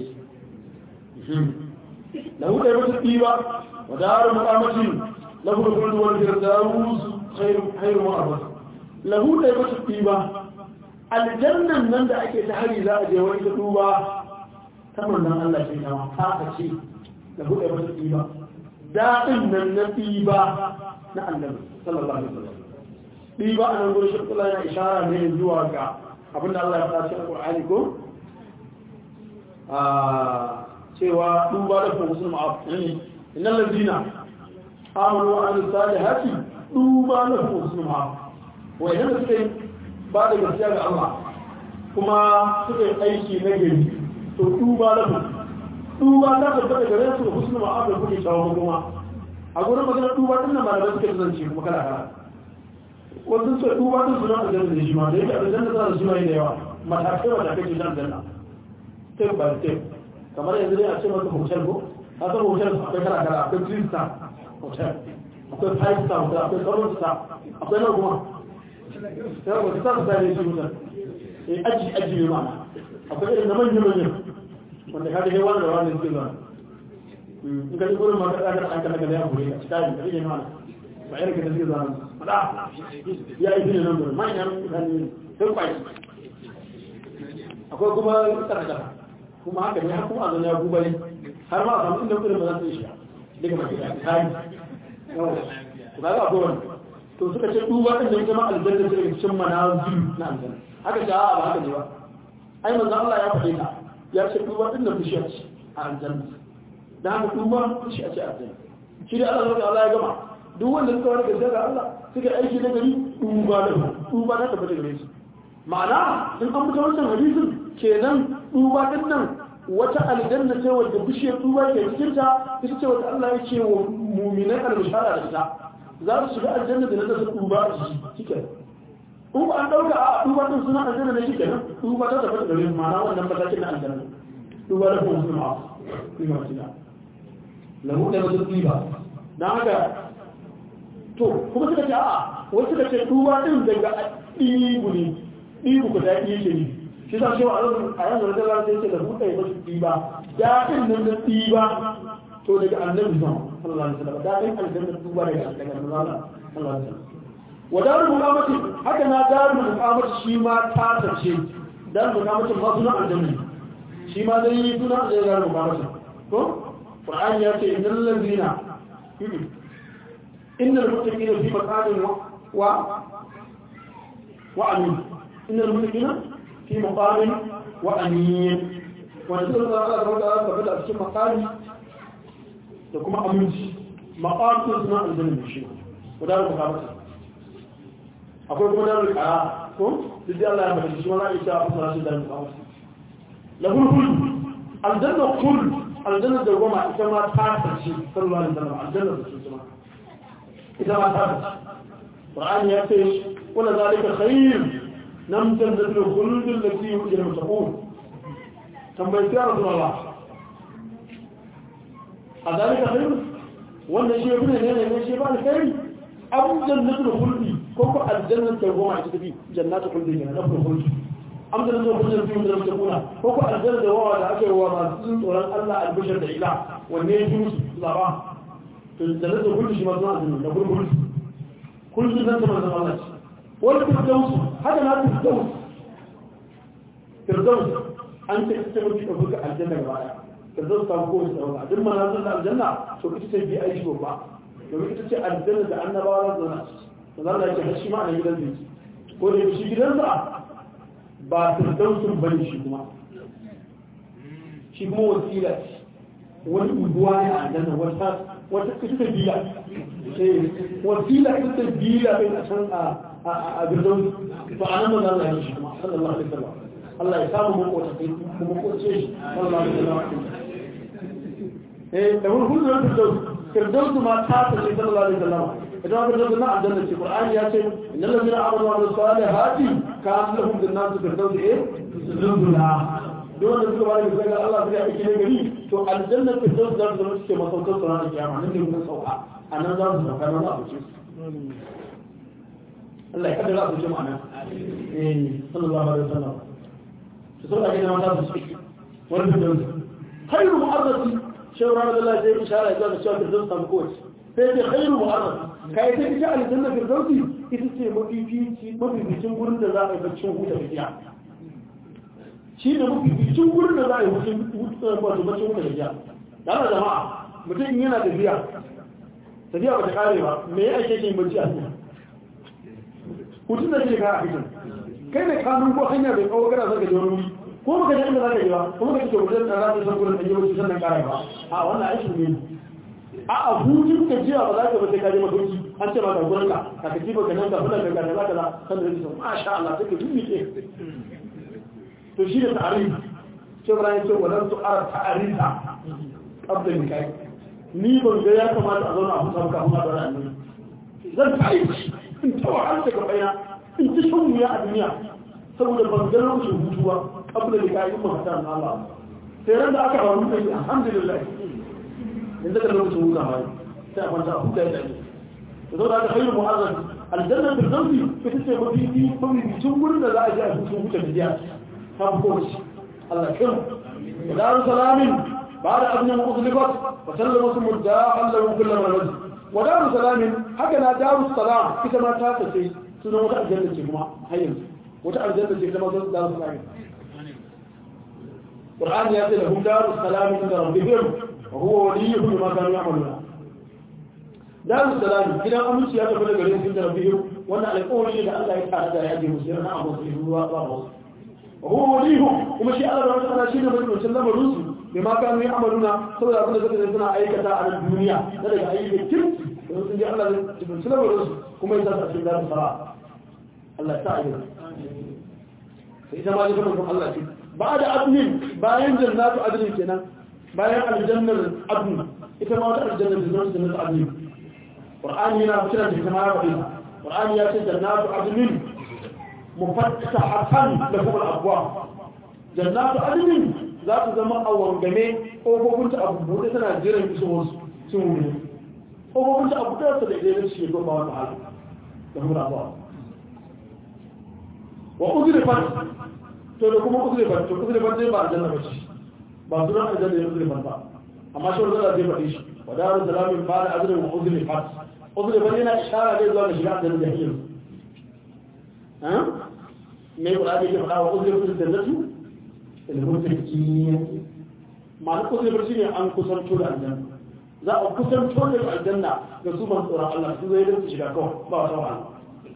S1: lahu da yawancin ɗiba wa daru mu'amacin lahu da kullu wani firdaus khairu ma'abar lahu da yawancin ɗiba aljannan nan da ake ta hari za a je wani ta duba ta manzan Allah ce kama ta ce da buɗe masa ɗiba daɗin nan na ɗiba na annabi sallallahu alaihi wasallam ɗiba a nan gurin shi kula yana ishara ne zuwa ga abinda Allah ya faɗa cikin Qur'ani ko a cewa duba da kuma musulma a ne innal ladina amanu wa amilus salihati duba da kuma musulma wa idan suka yi ba da gaskiya ga Allah kuma suka yi aiki na gari to duba da kuma duba ta tabbata gare su husnu ma'ab da kuke shawo kuma a gurin magana duba din nan malamai suke zance kuma kala kala wannan sai duba din suna da janna shi ma da yake da janna da suna da yawa matakai matakai ce dan janna step by step kamar yanzu ne a ce maka hotel ko ka san hotel akwai kala kala akwai three star hotel akwai five star hotel akwai seven star akwai na kuma sai wata star star ne shi hotel eh aji aji ne ma'ana akwai irin na manyan manyan wanda ka ga wani da wani suke zuwa in ka ji gurin ma ka tsaka an kana kana ya gure ka cikin da ne ma'ana ba irin ka da suke zuwa fada ya yi ne nan gurin manyan mutane sun kwai akwai kuma tsaka tsaka kuma haka ne har kuma a zanya gubari har ma a samu inda kudin ba za su yi shiga daga mafi da tari yawa to kaga akwai wani to suka ce duba din da ita ma aljanna ce daga cikin manazil na aljanna haka ce a ba haka ne ba ai manzo Allah ya faɗe ta ya ce duba din da bishiya ce a aljanna da haka duba bishiya ce a aljanna shi da Allah Allah ya gama duk wanda suka wani gaskiya ga Allah suka aiki na gari duba da duba ta tabbata gare su ma'ana in an fita wancan hadisin kenan duba din nan wata aljanna ce wadda bishiyar duba ke cikin ta ita ce wadda Allah ya ce wa mu'minan al-bishara da ita za su shiga aljanna da nasa duba a shi shike in ba an dauka a duba din suna aljanna ne shike nan duba ta tabbata gare su ma'ana wannan matakin na aljanna duba da kuma suna kuma suna lahu da wasu duba dan haka to kuma suka ce a wasu suka ce duba din daga ɗibu ne ɗibu ku daɗi yake ne shi za cewa a yanzu da zara sai ce da buɗe ya basu ɗiba daɗin nan na ɗiba to daga annabi zan sallallahu alaihi wasallam daɗin aljanna duba daga daga annabi sallallahu alaihi wasallam wa darul muqamati haka na darul muqamati shi ma ta tace darul muqamati ma suna aljanna shi ma dai suna da darul muqamati ko qur'ani ya ce innal ladina innal muttaqina fi maqamin wa wa amin innal muttaqina في مقام وأمين ونزل الله تعالى وتعالى فبدأ في مقام تكون أمين مقام تسمع الجنة الشيء ودار مقامته أقول كما دار الحياة كم بدي الله يعمل شيء ولا يشاء الله شيء دار مقامته له الخلد الجنة خلد الجنة دوما إذا ما تعرف شيء صلى الله عليه وسلم الجنة الجنة إذا ما تعرف القرآن يأتي ولا ذلك خير لم تنزل الخلود التي يؤجر المتقون تنبيت يا رسول الله أذلك خير وانا شيء ابن هنا شيء بعد خير أم جنة الخلد كوكو الجنة تقوم على تبي جنات الخلد هنا نفس الخلد أم جنة الخلد التي يؤجر المتقون كوكو الجنة دواء على أجر وما زلت ولن الله البشر الإله والنيجوس لبا جنة الخلد شيء مصنع جنة نقول خلد كل جنة مصنع الله والفردوس هذا ما الفردوس فردوس أنت تستمر في أبوك الجنة الرائعة فردوس تابقوه السواء دم ما نزل الجنة شو كنت تجي أي شيء بقى لو كنت تجي الجنة بأن بارا زناس فذا لا يجي ما أنا يقدر بيجي قول يمشي جدا ba firdausun bane shi kuma shi kuma wasila wani uguwa ne a aljanna wata wata ita ta biya wasila ita ta biya ɗin a can a birnin to a nan ma za a yi shi kuma sallallahu alaihi wasallam Allah ya samu makota kai kuma koce shi sallallahu alaihi wasallam eh da wani hulun firdaus firdaus ma ta ta ce sallallahu alaihi wasallam idan aka zo na aljanna ce qur'ani ya ce innal ladina amanu wa amilus salihati kan lahum jannatu firdaus eh zulula duk wanda suka bada bisa ga Allah suka aiki ne gari to aljanna firdaus za su zama suke masaukan su ranar kiyama nan ne mun sauka a nan za su sauka nan za su ce Allah ya kaddara su jama'a nan eh sallallahu alaihi wasallam to sai da mata su ce wani firdaus khairu mu'arrati shawara da Allah zai ishara ya ga cewa firdaus ta kowace sai ce khairu mu'arrati kai ta ita aljanna firdausi ita ce mafifici mafificin gurin da za a yi baccin huta tafiya shi ne mafificin gurin da za a yi wato baccin huta tafiya da ana jama'a mutum in yana tafiya tafiya ba ta kare ba me ya ake yin bacci a duniya hutun da ke kara a fitin kai ne kanun ko hanya bai kawo kana zaka je wani wuri ko baka je inda zaka je ba kuma ka ce mutum da za ta san gurin da yi bacci sannan kara ba a wannan aikin ne a a hutun ka jiya ba za ka bata kaje mafarki an ce ba ka gurin ka ka kaji ba ka nan ka fada ka kaza kaza kan da yake masha Allah sai ka yi ke to shi da ta'arif ce Ibrahim ce wadan su ara ta'arifa qabla nikai ni ban ga ya kamata a zauna a huta ka kuma da annabi zan ta'arifi in ta wahala daga bayana in ta shan wuya a duniya saboda ban ga lokacin hutuwa qabla nikai in ba ta Allah sai ran da aka hawa mutum alhamdulillah yanzu ka lokacin huta ma sai a kwanta a huta ya tsaye da zo da aka khairu mu'azzam aljanna bil zawji ita ce mafi mafi cikin gurin da za a je a cikin huta da jiya ta fi kowace Allah ya kira wa daru salamin بعد أبن أغلقت وسلم اسم الداء له كل مرض ودار سلام هكذا دار السلام كما تاتسي سنة وتع الجنة كما هيا وتع الجنة كما دار السلام القرآن يأتي لهم دار السلام عند ربهم وهو وليهم بما كانوا يعملون دار السلام إذا أمس يا تقول لك عند ربهم وأن على الأول إذا الله يتعالى يأتي مسيرنا أبو سيهم وهو وليهم ومشي الله رب العالمين شيء من وسلم الرسل bima kanu ya'maluna saboda abin da suka suna aikata a nan duniya na daga ayyukan kirki da sun ji Allah da cikin sulawar su kuma yasa a cikin zarin fara Allah ta ayyuka sai ita ma ji kuma kuma Allah ce ba da adnin bayan jannatu adnin kenan bayan aljannar adnin ita ma wata aljannar da zuwa jannatu adnin qur'ani yana fitar da kuma ya faɗi qur'ani ya ce jannatu adnin mufattahatan lahum al-abwab jannatu adnin za su zama a wangame ƙofofinta a buɗe tana jiran isowarsu sun wuri ƙofofinta a buɗe su da ɗaya shi ko ba wata hala da hura ba wa uzurifan to da kuma uzurifan to uzurifan zai ba a janna bace ba su ran aljanna ya uzurifan ba amma shi wanda zai faɗi shi wa daru salamin ba da azurin wa uzurifan uzurifan yana ishara ne zuwa ga shiga aljanna da hiyar me ƙurabi ke faɗa wa uzurifan jannatu المتكين ما نقول برشي عن كسر طول الجنة za a kusan tone aljanna ga su ban tsoron Allah su zai rinsu shiga kawai ba wata wahala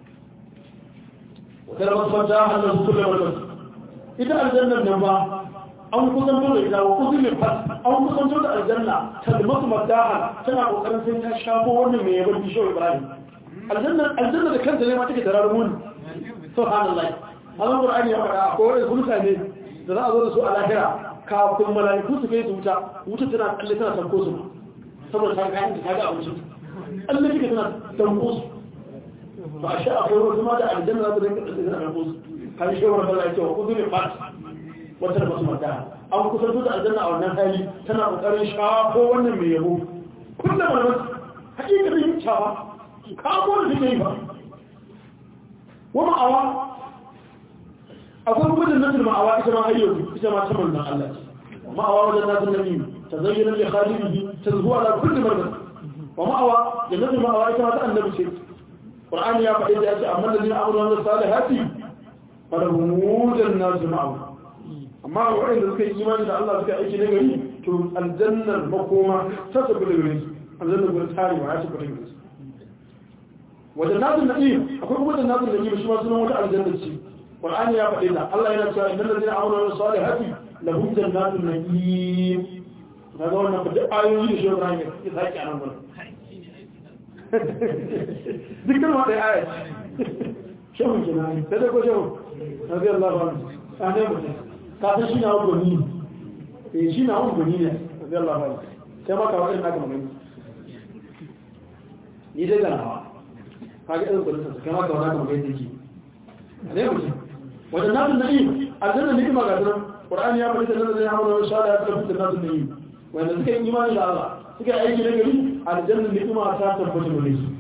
S1: wata da masu fanta hannun su kulle wata ita aljannar nan ba an kusan tone ita wa kusan mai fas an kusan tone aljanna kalmatu madaha tana kokarin sai ta shafo wannan mai yabar bishiyar ibrahim aljanna da kanta ne ma take tarar muni subhanallah Allah Qur'ani ya faɗa ko wani mutane da za a zo da su a lahira kafin mala'iku su kai su wuta wuta tana tsalle tana tanko su saboda ta kayan ta ga abinci tsalle kika tana tanko su ba a sha akwai wasu ma da aljanna za su rinka tsalle tana tanko su kan shi wani bala cewa kudu ne fat wata da masu mata an kusanto da aljanna a wannan hali tana kokarin shafo wannan mai yabo kullum malaman hakikatin yin cawa kamo da suke yi ba wani awa akwai kuma jannatul ma'awa ita ma hayyo ita ma saman nan Allah ce ma'awa wajen nasu nabi tazayyana li khalidihi tazhu ala kulli marad wa ma'awa jannatul ma'awa ita ma ta annabi ce qur'ani ya faɗi da ya ce amma ladina amanu wa salihati falahum jannatul ma'awa amma wa'anda suka yi imani da Allah suka aiki na gari to aljannar makoma ta tabbata gare su aljannar gurin tarewa ya tabbata gare su wajen nasu na'im akwai kuma jannatul na'im shi ma sunan wata aljannar ce Qur'ani ya faɗi da Allah yana cewa innal ladina amanu wa salihati lahum jannatun na'im kaga wannan ba duk ayoyi da shi Ibrahim ya saki anan gurin dukkan wata aya shehu kenan sai da ko shehu rabbi Allah ba ane mutum ka san shi na wani goni eh shi na wani goni ne rabbi Allah ba sai ma ka wani naka magana ni dai ga nawa kaga irin gudun sa kai ma ka wani naka magana yake ne mutum wajen nasu na'im aljanna ni'ima ga sunan qur'ani ya faɗi da nan da ya hawo insha Allah ya tabbata da nasu na'im wanda suka yi imani da Allah suka yi aiki na gari aljanna ni'ima ta tabbata da su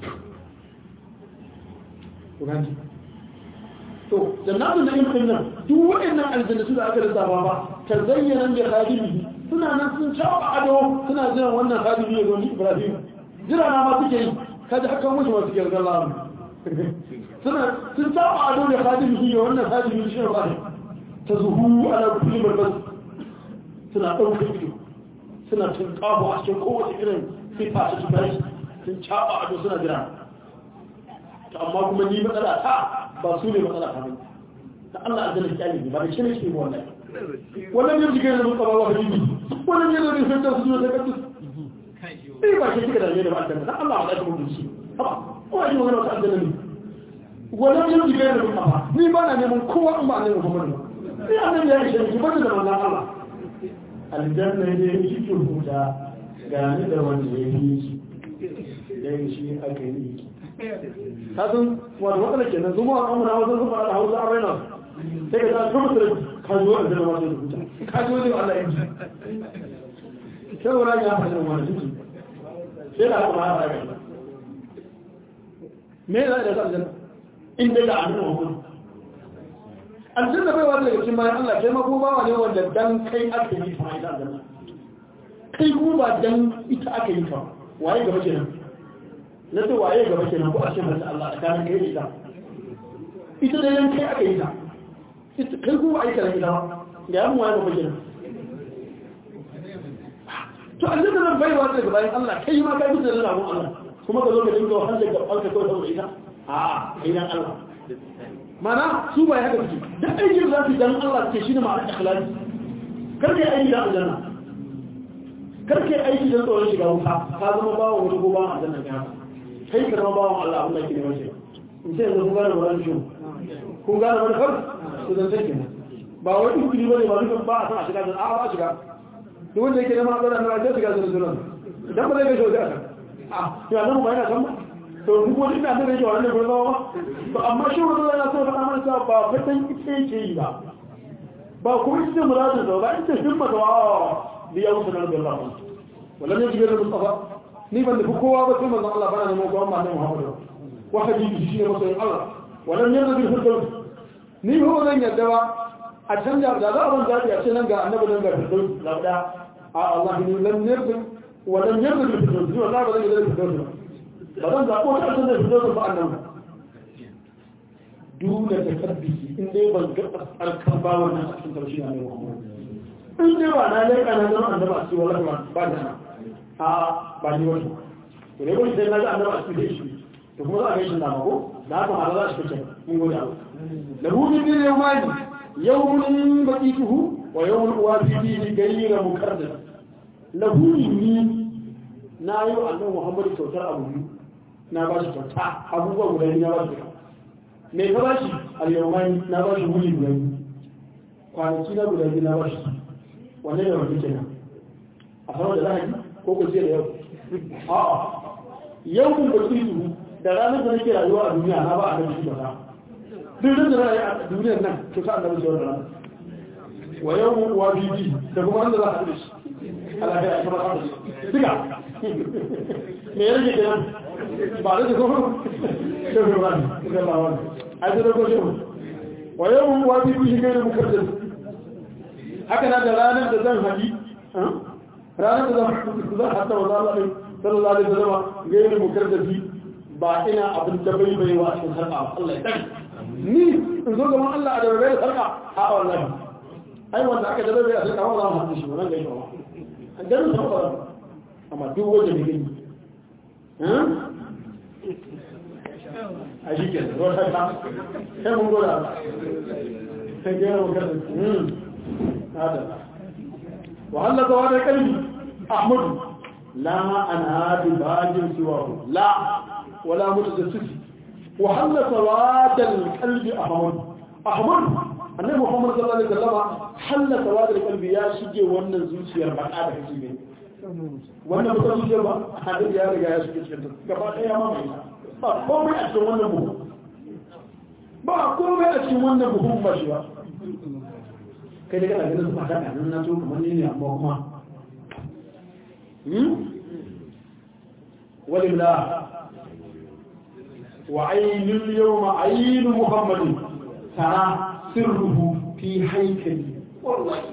S1: to ganji to jannatu na'im din nan duk waɗannan aljannatu da aka lissafa ba tazayyana bi khadimihi suna nan sun shafa ado suna jiran wannan khadimi ya zo ni Ibrahim jira na ma suke yi kaji haka mushi ma suke ga Allah suna sun saba ado da hadimi shi wannan hadimi shi ba ta zuhu ala kulli barbas suna ɗauka ido suna tun kabo a cikin kowace irin sifa ta tubai sun caba ado suna jira to amma kuma ni matsala ta ba su ne matsala ta bane ta Allah azza kyali ne ba da shine shi wannan wannan yanzu kai da mun kaba wa hadimi wannan yanzu ne sai ta su da kaddu sai ba shi kika da ne da ba dan Allah ya ka mun shi ba ko ai magana ta aljanna ne wannan yin jigai da muka ba ni ba na neman kowa in ba ne Muhammadu ni annabi ya ishe ki bada da manzon Allah aljanna ne shi ke huta ga ni da wanda ya yi shi dan shi aka yi ka san wato matsala kenan zuma a amura wasu sun fara hausa a raina sai ka ta kuma da ka zo a zama wani rubuta ka zo ne Allah ya ji sai wani ya fara wani jiki sai da kuma ya fara me za da aljanna in dai da annabi Muhammad aljanna bai wani daga cikin bayan Allah kai ma kuma bawa ne wanda dan kai aka yi ta ita aljanna kai kuma ba dan ita aka yi ta waye gaba kenan na ce waye gaba kenan ko a ce mata Allah a kan kai ita ita da yan kai aka yi ta kai kuma aika da ita ga yan waye gaba kenan to aljanna nan bai wani daga bayan Allah kai ma kai bisa da rabon Allah kuma ka zo ka dinga wahala ga alka kawai saboda ita a kai dan Allah mana su bai haka suke duk aikin za su dan Allah suke shi ne ma'anar ikhlasi kar kai aiki da aljanna kar kai aiki da tsoron shiga wuta ka zama bawon wata ko bawon aljanna ka haka kai ka zama bawon Allah abin da ke neman shi in ce yanzu kun gane wani shi kun gane wani kar su zan sai kenan ba wai duk kiri bane ba duk ba a san a shiga da a ba a shiga duk wanda yake neman aljanna na sai shiga da sunan idan ba zai ga shi wajen aka a ya nan ba yana san ba to duk wani ina da yake wannan gurin ba to amma shi wannan yana so faɗa mana cewa ba fatan ita yake yi ba ba kuma ita muradin sa ba ita himma da wa bi yau sunan da Allah wallan ne jibril mustafa ni ban da kowa ba sai manzon Allah bana neman ko amma ne Muhammad wa habibi shi ne masoyin Allah wallan ne bil firdaus ni ho zan yadda ba a canja da za a ban zabi a ce nan ga annabi nan ga firdaus labda a Allah ni lam yarda wallan yarda bil firdaus ni wallahi ba zan yarda bil firdaus ba zan zaɓo wata ƙasar da su zo ba annan ba duna da kabbisi in dai ban ga alkan ba wannan a cikin karshe na mai in dai ba na leƙa na zama annaba a cikin wallahi ba da na a ba ni wani to dai wani sai na ga annaba a cikin shi to kuma za a gaishe da mako da haka ma za shi fice mun gode Allah lahu min din yawmani yawmun baqituhu wa yawmun uwafi fihi ghayra mukarrar lahu ni na yi wa annabi Muhammadu kyautar abu biyu na ba shi kyauta abubuwa guda biyu na ba shi me ka ba shi al-yawmani na ba shi wuri guda biyu kwanaki na guda biyu na ba shi wanne ne wani kenan a sama da lahadi ko ko ce da yau a'a yau kun ba su da ranar da nake rayuwa a duniya na ba a nan shi ba duk da rayu a duniyar nan to sa annabi shi wannan wa yau wa bibi da kuma wanda za a haɗu shi Allah ya kuma haɗu shi duka me ya rage kenan ba da ko shi ne ba ne da ba wani a da ko shi wa yau wa bibi shi ne mukaddar haka na da ranar da zan haɗi ranar da zan haɗa wa zalaɓe sallallahu alaihi wasallam gairi mukardafi ba ina abin da bai bai wa cikin sarƙa Allah ya tsari ni in zo gaban Allah a dabarai da sarƙa a wallahi ai wanda aka dabarai a sarƙa wa za mu haɗu shi wannan gaishe wa an ganin sa ba amma duk wanda ne gani a shi ke da wata ta sai mun goda sai gairi mukardafi هذا وهل زوال القلب أحمد لا أنا بباج سواه لا ولا متجسس وهل سواد القلب أحمد أحمد annabi Muhammad sallallahu alaihi wasallam halla tawadul qalbi ya shige wannan zuciyar ba da kake ne wannan ba zuciyar ba hadin ya riga ya shige cikin ta gaba daya ma mai ba komai a cikin wannan buhu ba komai a cikin wannan buhu ba shi ba kai da kana ganin su fata nan na so kamar ne amma kuma walilla wa ainul yawma ainu muhammadin tara sirruhu fi haikali wallahi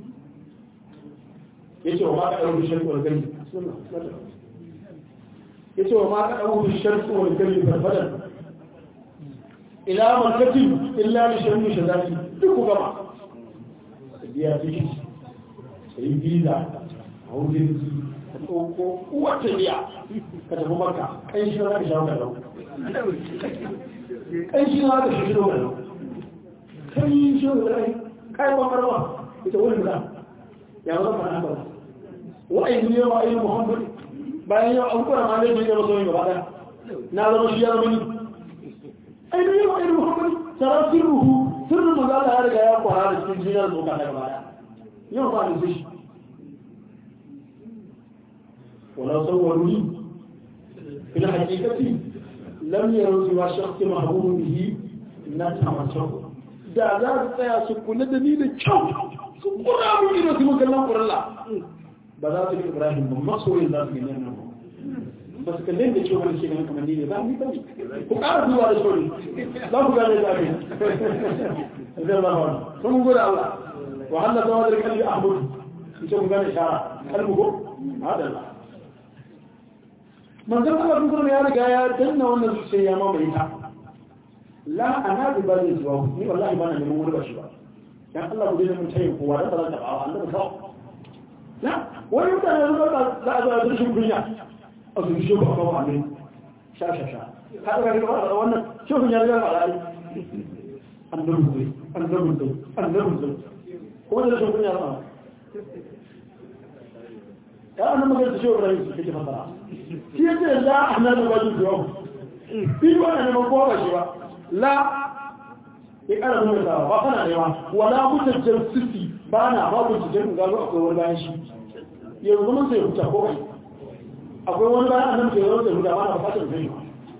S1: yace wa ma ka dauki shartu wal gani yace wa ma ka dauki shartu wal gani farfadan ila markatin illa li sharri shadati duk gaba biya ciki sai biza a wurin ka ɗauko wata biya ka tafi maka kan shi na ka shawo ka lau kan shi na ka shi ka lau kan yi shi da rai kai ba marwa ita wani da ya zama fara haka ba wa'ayi ne wa ayi muhammad bayan yau an kura ma ne da masoyin gaba daya na zama shi ya zama ni ai ne wa ayi muhammad tara sirruhu sirrin maza Allah ya riga ya kwara da cikin jinar zoka daga baya yau ba da shi wala sauwaruni fil haqiqati lam yaru wa shakhs mahbub bihi na tamattu da za su tsaya su kula da ni da kyau su kura mun ido su mun kallon kuralla ba za su ga Ibrahim ba masoyin za su gani nan ba su kalle da cewa shi ne kamar ni ne ba ni ba ku ƙara duba da sauri za ku gane da abin zai Allah ba sun mun gode Allah wa halla zama da kalli ahmad ita mun gane shara kalmu ko hada manzon Allah kun kuma ya riga ya danna wannan zuciya ya mamaye ta la ana bi ba zai zuwa ni wallahi ba na neman wani ba shi ba dan Allah ku dai mun tayin kowa da ba za ta ba Allah ka la wani mutane da za a zo da shi kunya a su shi ba kawo amin sha sha sha ka ga ga wannan shehun ya riga ba ai an da rubuce an da rubuce an da rubuce ko da shi kunya ba ya an magana da shehu Ibrahim su kike fasara shi yace la ahna da wajin yau bi wannan ne ko ba shi ba la ya kara nuna da ba kana ne ma wala mutajjal sisi ba na ba ku cikin gano akwai wani bayan shi yanzu mun sai huta ko kai akwai wani bayan annabi ke yawon da huda ba na bukatar zai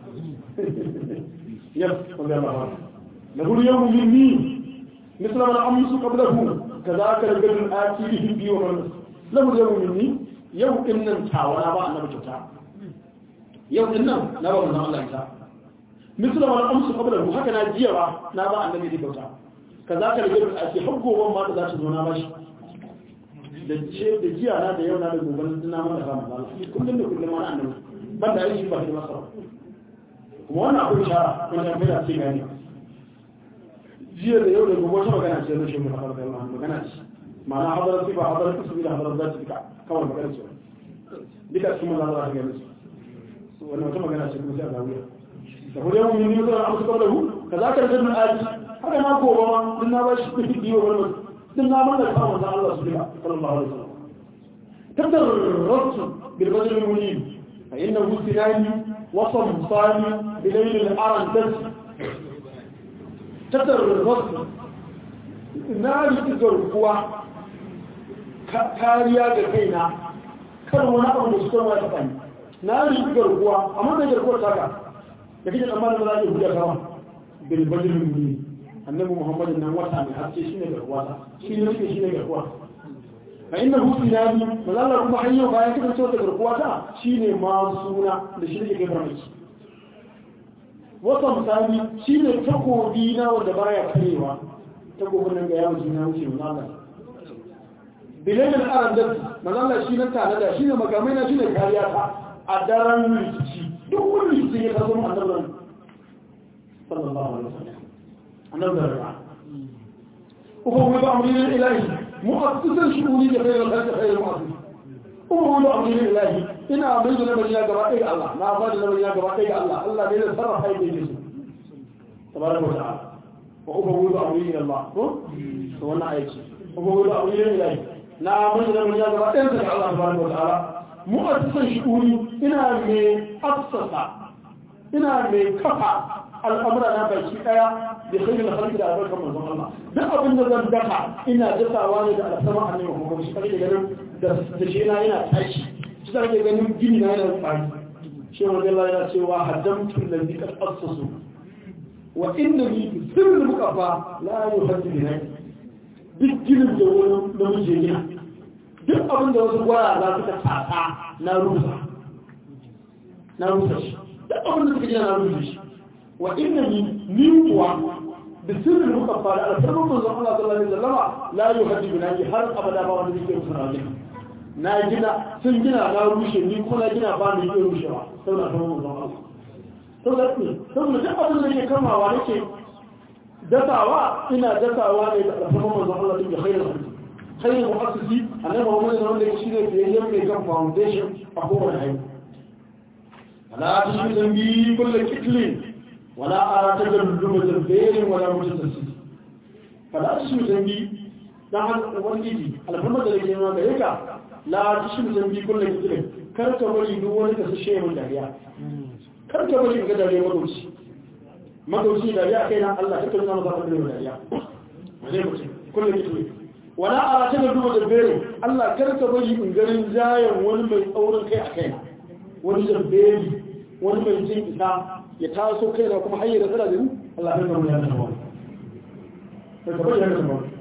S1: yau wanda ya ba na gudu yau minni misla mana amsu qablahu kazaka rajulun atihim bi wa man lahu yau minni yau din nan tawana ba annabi kyauta yau din nan na ba manzon Allah ta misla mana amsu qablahu haka na jiya ba na ba annabi kyauta kazaka rajulun atihim haggo ban ma da za ta zo na bashi da ce da jiya na da yau na da gobe na mana ba manzon Allah kullum da kullum mana annabi ban da aiki ba shi masa kuma wannan akwai shara wanda bai da ce gani jiya da yau da gobe wata magana ce na shi mu hadar da Allah magana ce ma'ana hadar sifa hadar kusubi da hadar zati duka kawai magana ce duka cikin maza za ta gani su wannan wata magana ce kuma sai a zawiya da kuma yawon yin yau amsa kawai da hu ka za ka rajin aji haka na gobe ma din na ba shi kuɗi biyu wani din na mana kawo da Allah su duka sallallahu alaihi wasallam tabbar rasul bil badr al munib fa innahu sinani وصل صاني بليل الأرن بس تتر الرصد ناري تزر قوة كاريا جكينا كان وانا أبو مستوى ما يتفاني ناري تزر قوة أما تزر قوة تاكا لكن الأمان الملاجئ هو كما بالبجر المبين annabi muhammadu nan wata mai haske shine garkuwa shi ne nake shine garkuwa fa innahu sinani mazalla kuma hanyar bayan kika ce wata garkuwa ta shine ma suna da shi ne kai farmaki wata misali shine takobi na wanda baya karewa takobin nan ga yawon jina wuce mazalla bilayin aran da mazalla shi nan tare da shine makamai na shine kariya ta a daren rikici duk wani rikici ya kaso mu annabi sallallahu alaihi wasallam annabi da وهو أمرين الإلهي مؤسسا شؤوني لخير الخلق خير المؤسس وهو أمرين الإلهي إن أمرت لمن يا جماعة الله ما أفاد لمن يا جماعة الله الله بين الصرف هاي بيجلس تبارك وتعالى وهو أمرين الله هو أنا عايش وهو أمرين الإلهي لا أمرت لمن يا جماعة الله تبارك وتعالى مؤسسا شؤوني إن من أسس إن من كفى الأمر أنا بشيء da kai da harki da albarkar manzon Allah duk abin da zan daka ina dasawa ne da alsama annabi Muhammad shi kake ganin da da shi na yana tashi shi kake ganin gini na yana tsari shi wanda Allah yana cewa haddamtu allazi qad assasu wa innani bi sirri muqaffa la yuhaddu bi nai duk ginin da wani namiji gina duk abin da wasu gwara za su ta tsaka na rusa na rusa shi duk abin da suka gina na rusa shi wa innani ni kuwa بسر المكفى على سبب من الله صلى الله عليه وسلم لا يهدي بناجي هر أبدا ما wanda zai rusa rajin na gina sun gina na rushe ni kuma gina ba ni ke rushewa saboda kan mun Allah saboda ne saboda duk abin da ke kamawa nake dasawa ina dasawa ne da alfarman manzon Allah din da khairu khairu mu'assisi annabi Muhammad sallallahu alaihi wasallam shine biyayyen mai kan foundation a kowane haihu ala tushi zambi kullu kitlin ولا أرى تجرب البير ولا متسلسل فلا تشمي ذنبي نحن ونجي على محمد الذي يقول لك لا تشمي ذنبي كل كتير كرت ولي دون كسشيء من داريا كرت ولي من داريا مدوسي مدوسي داريا كينا الله كتير نام ذاك من داريا زي ما كل كتير ولا أرى تجرب البير الله كرت ولي من غير زايا wani mai tsaurin kai a kaina wani zambeli wani mai jin isa ya taso kai da kuma hanyar da tsara da ni Allah ya zama ya zama ka ka bayyana da ba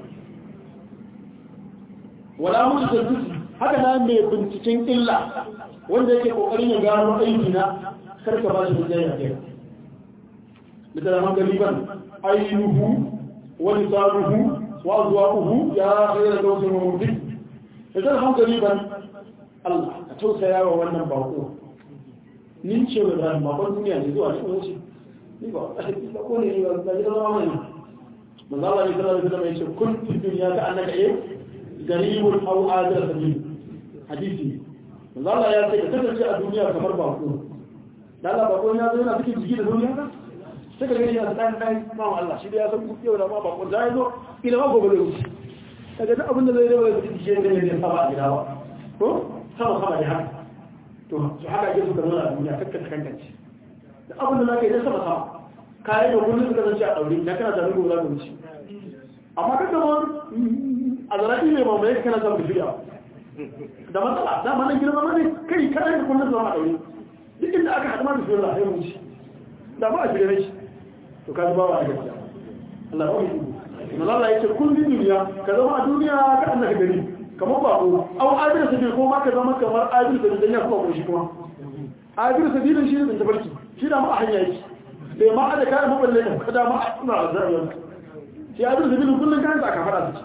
S1: wala mu da zuci haka na mai binciken illa wanda yake kokarin ya gano aiki na kar ka ba shi da jaya kai مثل من قريبا عينه ولسانه وأذواقه يا خير دوس ومبدل مثل من قريبا الله أتوسى يا وانا باقو nin ce wa zan bakon duniya ne zuwa cikin wuce ni ba ba ko ne ba da gidan zama ne manzo Allah ne sallallahu alaihi wasallam yace kun fi duniya ka annaka eh garibul aw adar sabil hadisi manzo Allah ya ce ka kasance a duniya kamar bako dan Allah bako ya zo yana cikin jiki da duniya ka sai ka gani yana ɗan ɗan mawa Allah shi da ya san yau da ma bakon za ya zo ila ma gobe da wuce daga duk abin da zai rewa da shi ne ne sama a gida ba ko sama sama da haka to su haka ake suka nuna a duniya kakka kankance da abin da za ka yi na sama sama kayan da kullum suka zance a ɗaure na kana zanen gobe za ka wuce amma kan da a zarafi mai mamaye kana samun shirya da matsala da ma nan girma ne kai kana da kullum zama a ɗaure duk inda aka haɗu ma da shirya ya wuce da ba a shirya ne to ka ba wa gaskiya Allah ba mu kuma Allah yake kun bi duniya ka zama a duniya ka annaka gari kamar ba ko au adil sabil ko ma ka zama kamar adil sabil dan ya kuma ko shi kuma adil sabil shi ne tabarki shi da ma a hanya yake bai ma ada kai maballe da kada ma ina azaba shi adil sabil kullun kan ka fara su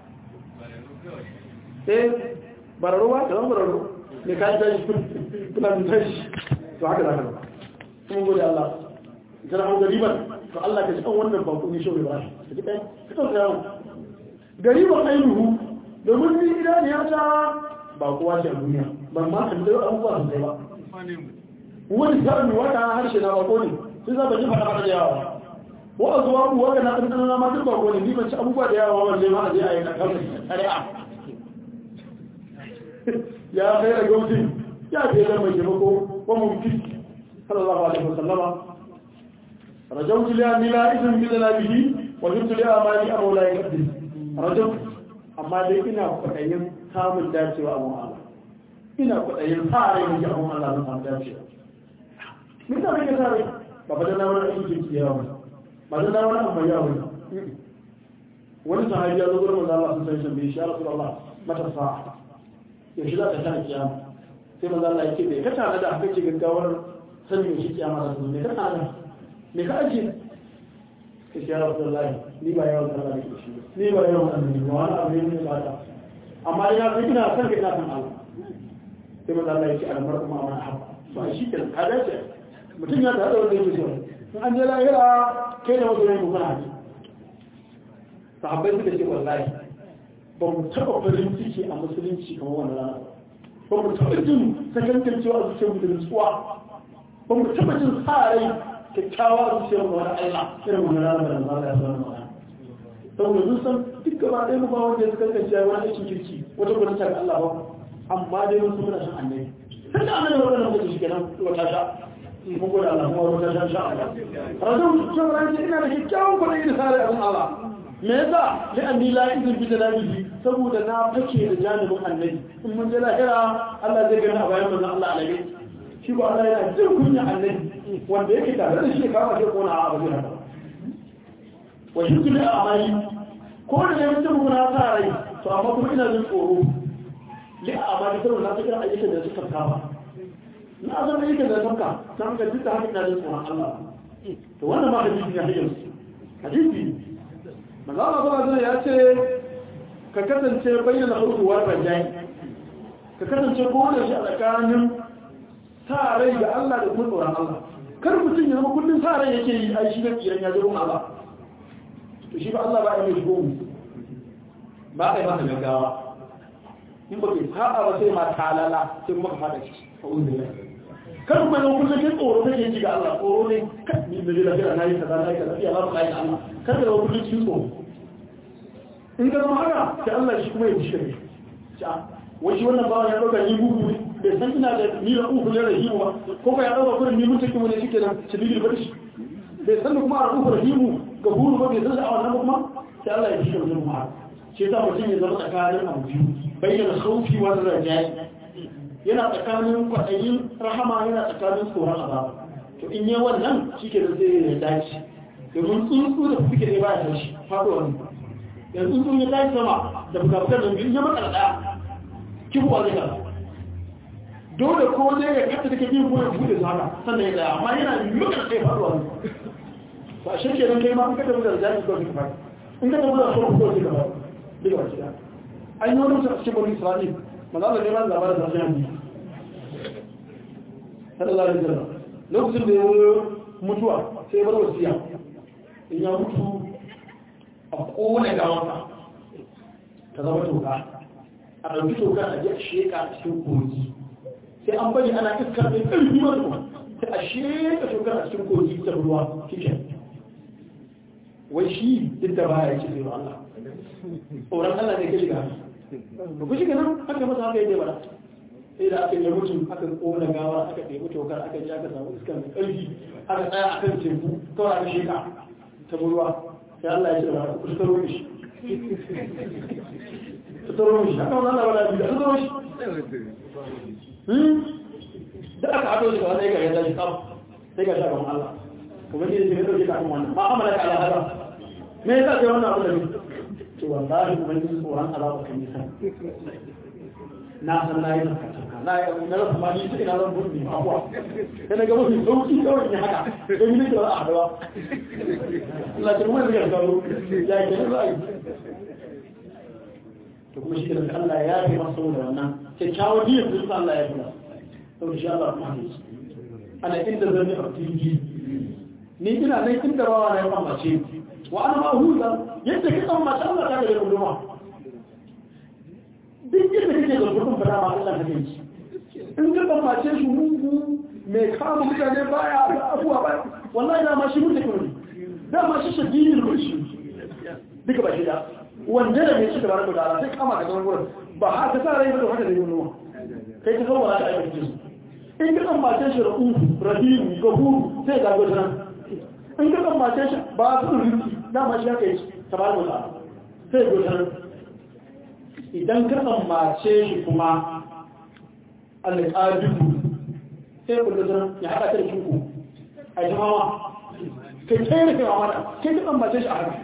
S1: eh bararo ba kaman bararo ne ka ji shi kullun tashi to haka zaka kuma gode Allah idan an gariban to Allah ka ji an wannan bako ne shehu Ibrahim ka ji kai ka tsaya yawo gariban ainihu domin ni idan ya ta ba kowa ce a duniya ban ma kan dai abubuwa sun kai ba wani sa'an wata harshe na bako ne sai za ka ji fada da yawa wa azuwa ku wanda na dan dan ma duk bako ne ni ban ci abubuwa da yawa wanda ma a je a yi kan shari'a ya kai da gautin ya ce da mai taimako wa mumkin sallallahu alaihi wasallama رجوت لأني لا إذن بذنا به وجدت لأماني أبو لا يقدم رجوت أما دي إنا فتأيين كامل داتي وأبو الله إنا فتأيين ساري من أبو الله نقام داتي من ذلك ساري فبدنا ولا أجل كياوي بدنا ولا أما ياوي wani sahabi ya zo gurin manzo Allah sun san bai shi ya Rasulullah mata sa'a yaushe za ta tana kiyama sai manzo Allah yake bai ka tana da aka ce gaggawar sanin shi kiyama da su ne ka tana me ka ake ka shi yara da lai ni ba yawan sallah da shi ni ba yawan annabi ba wani abu ne ba ta amma ina sai ina san ka ina san Allah sai manzo Allah yake almar kuma wani haba to shi ke ka dace mutum ya tada wanda yake so in an je lahira kai da wasu ne mu kana haji sahabbai suka ce wallahi ba mu taba farin ciki a musulunci kamar wannan rana ba mu taba jin sakankancewa a zuciyar mu da nutsuwa ba mu taba jin sa rai kyakkyawa zuciyar mu wani Allah irin wani rana da Allah ya sanar mana saboda mun san duk gaba ɗaya mu ba wanda ya kankance wani aikin kirki wata gudun ta Allah ba amma dai mun muna san annabi sai da annabi wannan mutum shi kenan wata sha mun gode Allah kuma wata sha sha Allah razan cewa ina da kyakkyawan kwaɗayi da sare abin Allah me yasa li anni la izin bi janabihi saboda na fake da janibin annabi in mun je lahira Allah zai gani a bayan manzon Allah alaihi shi ba Allah yana jin kunya annabi wanda yake tare da shi kama sai kona a abu haka wa shi kuma a amali ko da ne mutum guna ta rai to amma kuma ina jin tsoro li a amali saboda na fikira ayyukan da suka kama na zan ayyukan da suka na ga duk da haka ina jin tsoron Allah to wannan ma hadisi ne hadisi hadisi manzo Allah sallallahu ya ce ka kasance bayyana hurwar rajai ka kasance ko da shi a tsakanin sa rai ga Allah da kuma tsoron Allah kar mutum ya zama kullum sa rai yake yi ai shi da tsiran ya zo Allah to shi ba Allah ba ya mai shigo mu ba kai masa gaggawa in ba kai sa'a ba sai ma talala sai kuma ka fada shi kar kuma zama kullum kai tsoro kake ji ga Allah tsoro ne ni da jira jira nayi kaza nayi kaza ya ba kai Allah kar ka zama kullum cikin tsoro in ka zama haka sai Allah shi kuma ya ji shi wai shi wannan bawan ya dauka ni gugu ne bai san ina da ni da uku ne rahimu ba ko ka ya dauka kurin ni mun take mu ne shike nan shidil ba shi bai san kuma a uku rahimu ga guru ba bai san a wannan kuma sai Allah ya shike mutum ma shi yasa mutum ya zama tsakanin abu biyu bayyana khawfi wa rajai yana tsakanin kwaɗayin rahama yana tsakanin tsoron azaba to in yi wannan shike da zai ya dace domin tsuntsu da suke ne ba ya tashi faɗuwa ne yanzu sun yi tashi sama da bukatar da biyu ya matsala daya kifuwa zai kasa dole ko ne ya kasa da kake ko ya bude su haka sannan ya tsaya amma yana mukan sai faruwa ne ba shi ke nan kai ma in ka tafi da jami'i ko ka fara in ka tafi da sauran ko ka fara duka ba shi da an yi wani mutum a cikin bani isra'il maza da neman labarin da zai yi sallallahu alaihi wasallam lokacin da ya mutuwa sai bar wasiya in ya mutu a kone gawansa ta zama toka a ɗauki toka a ji a sheka a cikin kogi sai an bari ana iska mai ƙarfi masu sai a sheka toka a cikin kogi ta ruwa kike wai shi duk da baya ce zai Allah tsoron Allah ne ka shiga ba ku shiga nan haka masa haka yake bada sai da aka yi mutum aka kona gawa aka ɗebi tokar aka ji aka samu iska mai ƙarfi aka tsaya a kan teku kawai aka sheka ta ruwa sai Allah ya ce da ku tsaro shi tsaro shi haka wannan Allah wala bi da tsaro shi da aka haɗo shi kawai ga yadda shi kam sai ga shi gaban Allah kuma ne shi ne dauke kafin wannan ma amala ka ala hada me yasa sai wannan abu da ni to wallahi kuma ni tsoron azaba kan yi san na san na yi zakata na yi na rasa ma ni sai na zan burni abuwa sai na ga mafi sauki kawai ne haka sai ni da a hadawa Allah ya kuma zai kawo ya ke nan zai to kuma shi da Allah ya yi masa da wannan kyakkyawan niyyar da Allah ya kula to insha Allah kuma ne ana inda zan yi abdingi ni ina nan inda rawa na ya kamace wa ana ma huza yadda kitan mace Allah ta ga guduma duk yadda kake da gudun fara ma Allah kake yi in ka kamace shi mugu mai kama mutane baya da abuwa baya wallahi da ma shi mutu kuma da ma shi shadidin rushi duka ba shi da wanda da mai cika baraka da Allah sai kama ka ga wurin ba haka sa rai ba haka da yin noma kai ka zo wala ka aika su in ka kamace shi rahu rahim gafuru sai ga gudunan in ka kamace shi ba su rufi dama shi haka yi tabaraka da sai gudunan idan ka tsammace shi kuma alƙadubu sai ku gudunan ya haɗa ta da kinku a yi hawa kai kai da kai hawa kai ka tsammace shi a haka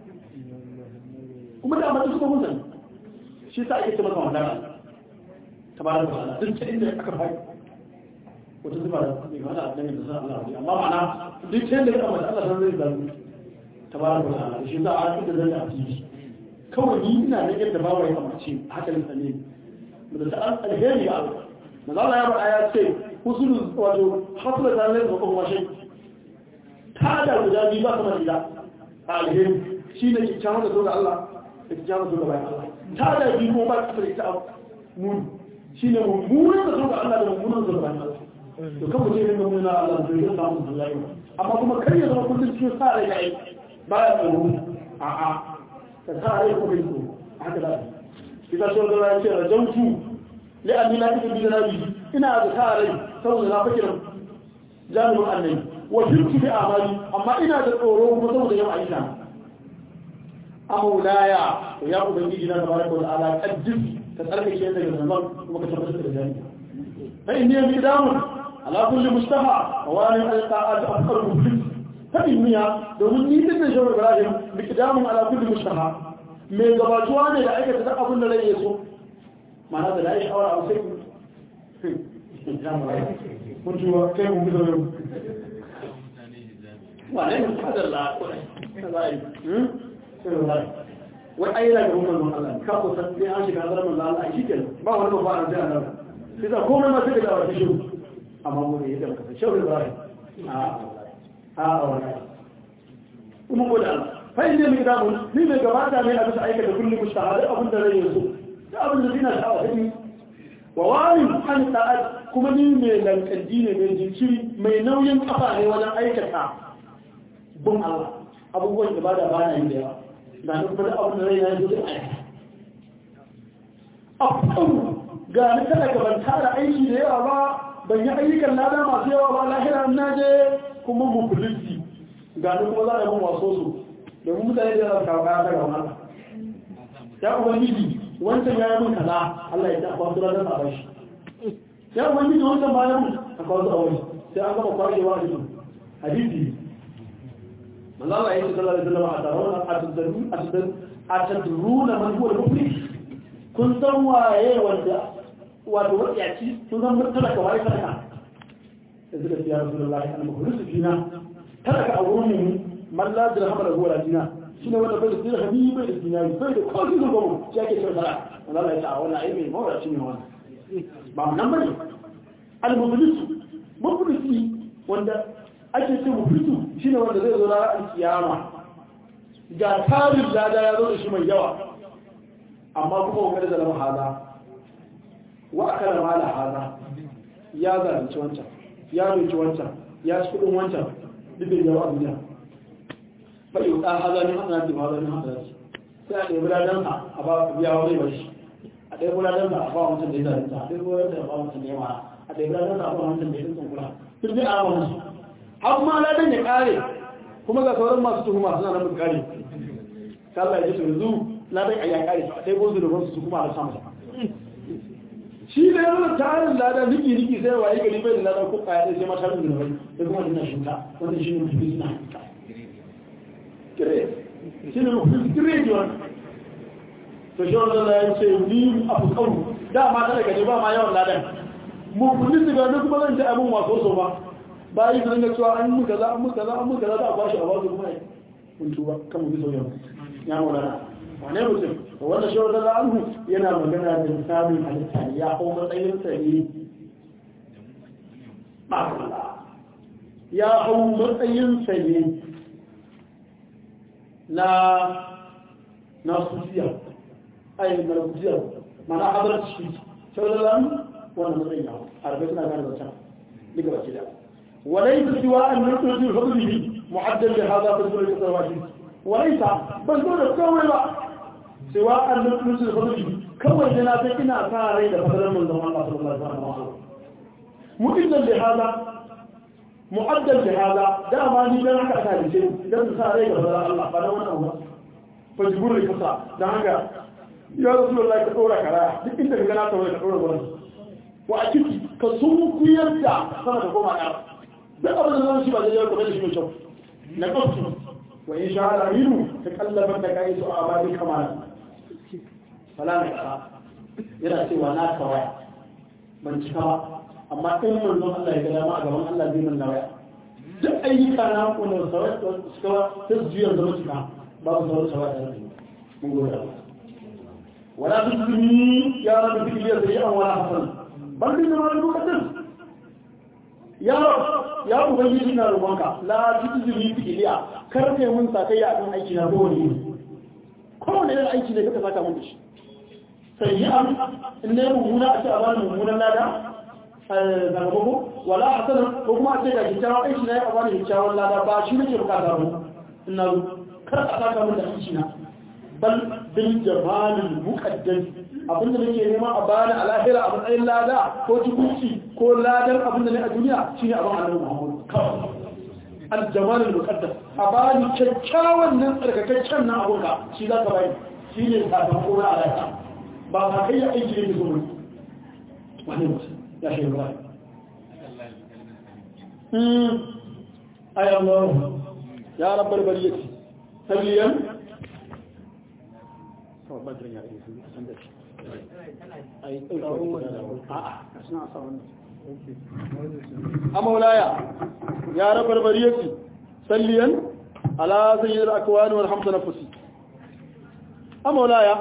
S1: kuma da mata suka hunzan shi sa ake tabbata wadana tabaraka da duk ta inda aka fai wata zuba da mai wata a dangin da sa Allah amma ma'ana duk ta inda ka tsammace Allah san zai zaru tabaraka da Allah shi za a cikin da zai a ciki kawai ni ina da yadda ba wa ya kamace haka ne sane da ta alheri ga Allah maza Allah ya faɗa ya ce husulu wato hasla ta lai da kuma washe ta da guda biyu ba kamar ila a alheri shi ne kyakkyawan da zo ga Allah da kyakkyawan da zo ga bayan Allah ta da biyu kuma ba kasar ita muni shi ne mummunan da zo ga Allah da mummunan zo ga bayan Allah to kan mutum ne mummunan Allah da zai samu da zai amma kuma kar ya zama kullum cikin sa rai ga ai ba ya tsoro a'a ka sa rai ko bai tsoro haka da ita so da ya ce rajautu لأني لا تجد بذنبي إنا أذكاري سوى لا فكر جانب أني وشرك في أعمالي أما إنا تقولون فسوى يوم عيسى أمولايا ويا أبنجي جنا تبارك وتعالى أجل تسألك شيئا من الزمان وكتبت الرجال فإني مقدام على كل مشتهى وأنا القاءات أفكر مفلس فإني domin ni din da shawar Ibrahim miqdamun ala kulli mushtaha me gabatuwa ne da aikata duk abin da rai ya so معناته لا يشعر أو سيء كنت كيف مبذل وانا هذا الله وأي لا يقوم من الله كفو سنتي عاشق هذا من الله أي شيء ما هو المفاعل زي هذا إذا كوم ما سجد أو تشوف أما هو يدرك شوف إبراهيم آه آه ومقول الله فإن المقدام مما قبعت من أبس أيك لكل مستعاد أبن دليل يسوع da abin da zina sha'awa ta ne wa wani an ta'ad kuma ni mai lankalji ne mai jinkiri mai nauyin kafa ne wajen aikata bin Allah abubuwan ibada ba na yi da yawa da ni kuma da abin da rai na yi da aikata abu ga ni kada ka ban tara aiki da yawa ba ban yi ayyukan lada masu yawa ba lahira na je kuma mukulunci ga ni kuma za a yi mun waso su domin mutane da za su kawo kaya ta ga Allah ya ubangiji wancan ya yi min kaza Allah ya ta kwaso ranar a bashi ya ubangiji wancan ba ya mun a kwaso a wani sai an gama kwashewa a jikin hadisi manzo Allah ya ce sallallahu alaihi wasallam a taron a tadruna man huwa al-muflis kun san waye wanda wato wadiyaci kun san talaka waye talaka da suka ce ya rasulullahi al-muflis fina talaka a wurin mu man la dirham lahu wala dinar shine wanda bai da dirhami bai da dinari bai da kofi da gomo shi ake cewa talaka Allah ya ta wannan ai mai mawaraci ne wannan ba nan bane al-muflis muflisi wanda ake ce muflisu shine wanda zai zo ranar kiyama ga tarin lada ya zo da shi mai yawa amma kuma wakar da lama haza wa aka da mala haza ya zalunci wancan ya roki wancan ya ci kudin wancan dubin yawa a duniya bai yi ɗan haza ne hana da haza ne hana da sai a ɗaya buladen a ba biya wani bai shi a ɗaya buladen a ba wancan da ya zalunta a ɗaya buladen a ba wancan da ya mara a ɗaya buladen a ba wancan da ya tsinkan kula duk dai a wani har ma ladan ya kare kuma ga sauran masu tuhuma suna nan kare Allah ya ce yanzu ladan ya kare su dai bozu da bonsu su kuma a samu shi da yanzu tarin ladan niki niki sai waye gari bai da ladan ko kaya sai mata da bai sai kuma dinna shinka wanda shi ne mutum suna kire shi ne mutum kire ji wannan to shi wannan ya ce ni abu kawu da ma ta daga ba ma yawan ladan mu kullu daga kuma zan ta abun waso so ba bayi su ringa cewa an muka za an muka za an muka za za a bashi a basu kuma kun tuba kan mu bi sauyan ya maulana wane mutum da wanda shi wata za anhu yana magana da misalin halitta ne ya hau matsayin sa ne ya hau matsayin sa ne na na sufiya ayi na sufiya mana hadar shi shi wata za wannan matsayin ya hau a rabe suna gane da can duka baki da وليس سواء أن نخرج فضله معدل لهذا في الدولة الواجب وليس بل دولة كوي سواء أن نخرج فضله كوي جناتك إنا أثاري لفضل من دون الله صلى الله عليه وسلم معدل لهذا معدل لهذا دا ما ني dan haka aka dace dan sa rai ga fara Allah ba dan wannan ba fa jibur ne kasa dan haka ya rasulullahi ka dora kara duk inda ka gana ta wai ka dora gurin wa a ciki ka sun kuyar da sama da koma ƙara duk abin da zan shi ba zai yau kamar da shi mai kyau na ƙafsu wa in sha ala minu ta kallabar da kayi su a abadi kamar fala na ƙara yana cewa na kawaya ban cika ba amma in manzon Allah ya ga dama a gaban Allah zai manna waya duk ayyuka na wanda sauran suka ta juyar zama cika babu sauran sauran da mun gode Allah wala tusmi ya rabbi fi yadiyan wala hasan bal bi ma al-muqaddas ya ya ubangiji na roƙonka la tuzuri fi iliya kar kai mun sakayya akan aiki na kowane ne kowane irin aiki ne kaka saka mun da shi sai yi an in ne mummuna a ce a bani mummunan lada zagamako wala hasanan ko kuma a ce ga kyakkyawan aiki na ya a bani kyakkyawan lada ba shi nake bukata ba ina zo kar a saka mun da aiki na bal bil jamalil muqaddas abinda nake nema a bani a lahira a matsayin lada ko tukunci ko ladan abinda ne a duniya shine abin annabi Muhammad kawai al-jamal al-muqaddas a bani kyakkyawan nan tsarkakaccen nan abunka shi za ka bani shi ne sakamako na alaƙa ba ka kai ya aiki ne zuwa wani mutum ya shi ba ayi Allah ya rabbar bariyati sabiyan kawai badirin ya yi san da shi ai ɗauka a'a suna sa wannan a maulaya ya rabar bariyarci salliyan ala sayyidar akwani wal hamsa nafusi a maulaya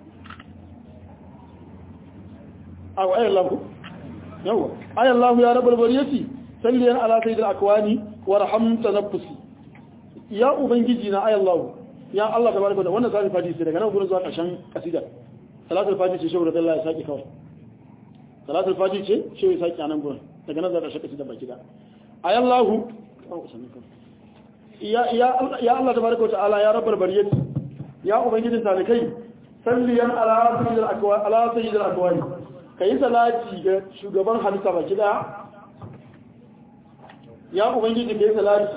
S1: a wa ayyar lahu yawa ayyar lahu ya rabar bariyarci salliyan ala sayyidar akwani wal hamsa nafusi ya ubangiji na ayyar lahu ya Allah tabaraka da wannan zai fadi sai daga nan gurin zuwa ƙarshen kasida salatul fati ce shehu radiyallahu ya saki kawai salatul fati ce shehu ya saki a nan gurin daga nan za ta shaka da baki da ayallahu ya ya ya Allah tabaraka ta'ala ya rabbal bariyat ya ubangijin talikai salliyan ala sayyidil akwa ala sayyidil akwani kai salati ga shugaban halitta baki da ya ubangiji kai salati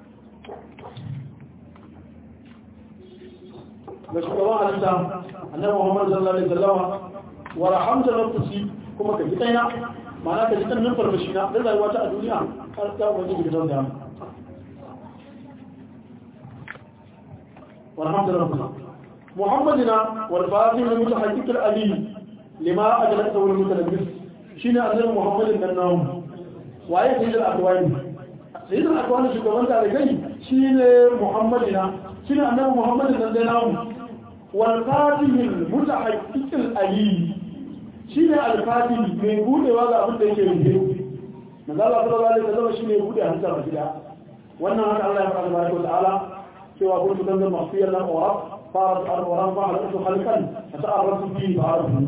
S1: ga shugaban halitta annabi Muhammad sallallahu alaihi wasallam wa rahamta nafsi kuma ka ji kaina ma'ana ka ji kan nan farmashi na da rayuwa ta a duniya har ta wani gidan da wa rahamta nafsi محمدنا والفاتح المتحقق الأليم لما أجلته المتلبس شين أنزل محمد النام وآية سيد الأكوان سيد الأكوان شو كمان تعرفين شين محمدنا شين أنزل محمد النام والفاتح المتحقق الأليم شين الفاتح من قول وهذا أبدا يكيه من الله صلى الله عليه وسلم شين يقول أهل سبحانه wannan haka Allah ya faɗa baraka ta'ala cewa kun mutan da mafiyar nan wa fara al-quran fa halatu khalqan fata'arrafu fi ba'arfu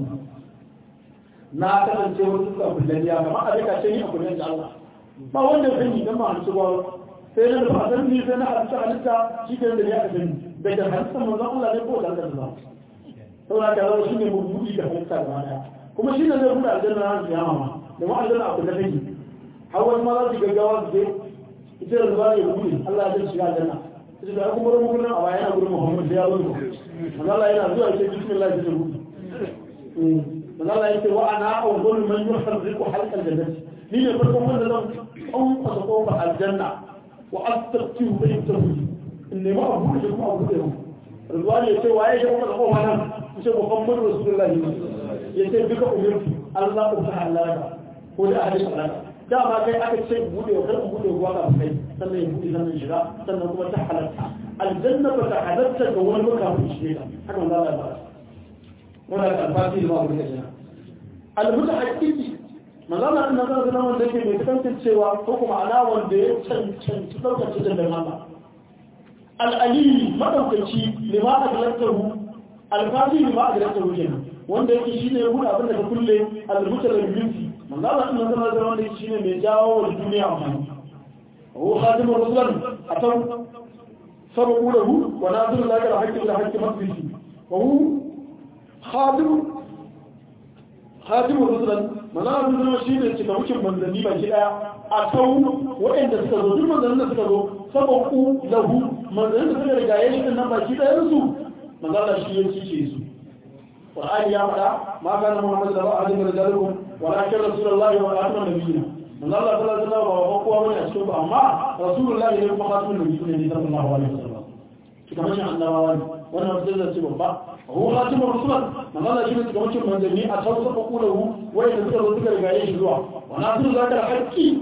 S1: na kasance wasu suka kullun ya kamar a daka ce ni a kullun da Allah ba wanda zan yi dan ma hanci ba sai na da san ni sai na halitta halitta shi ke da ya kasance daga halitta manzon Allah ne ko da Allah ba saboda ka zama shine mabudi da halitta gaba daya kuma shine zai buɗe aljanna ran kiyama ma da mu aljanna a kullun take har wani ma za su gaggawa su je ita da zuwa ya gudu Allah ya shiga aljanna ita da kuma rumu kullun a bayan gurin Muhammad da ya zo manzo Allah yana zuwa ya ce bismillah ya gudu manzo Allah ya ce wa ana awwal man yuharriku halqa aljannati ni ne farkon wanda zan kwankwasa kofar aljanna wa astaqtiu baytahu in ne ma abu da kuma abu da yau Rizwan ya ce waye ya kwankwasa kofar nan ya ce Muhammad Rasulullahi ya ce duka umirtu Allah ku ta halaka ko da ahli salata dama kai aka ce bude wa karɓi bude ruwa ga kai sannan ya bude sannan shiga sannan kuma ta halatta aljanna ba ta halatta ga wani ba kafin shi ne haka wanda Allah ya ba wanda ka alfati ba mu da ina almuta haqiqi manzala din nan zan wanda yake mai tantancewa ko kuma ana wanda ya cancanci daukar cikin da mama al-ali madaukaci lima adlantahu al-fati lima adlantahu kenan wanda yake shine ya buɗe abin da ka kulle al-muta da binti manzo Allah din nan zama wanda shine mai jawo wa duniya amfani هو خاتم الرسل أتوا سبقوا له ونازل لك الحق إلى حق مقدسي وهو خاتم خاتم الرسل من أنا من ذلك الشيء الذي كمشي من ذنبي بشيء أتوا وإن تسكتوا ثم ذنب تسكتوا سبقوا له من ذنب تسكتوا رجايش إن ما شيء يرسو من ذلك الشيء الذي يسوع القرآن يا مدى ما كان محمد لبا أحد من رجالكم ولكن رسول الله وآخر نبينا من الله صلى الله عليه وسلم وقوة من أشكب أما رسول الله يلقى خاتم النبيين صلى الله عليه وسلم كما شاء الله وانا رسول الله سبحانه هو خاتم الرسول من الله شيء كما شاء من جميع أشخاص فقوله وإن ذكر ذكر رجايش الجوع وناصر ذاك الحكي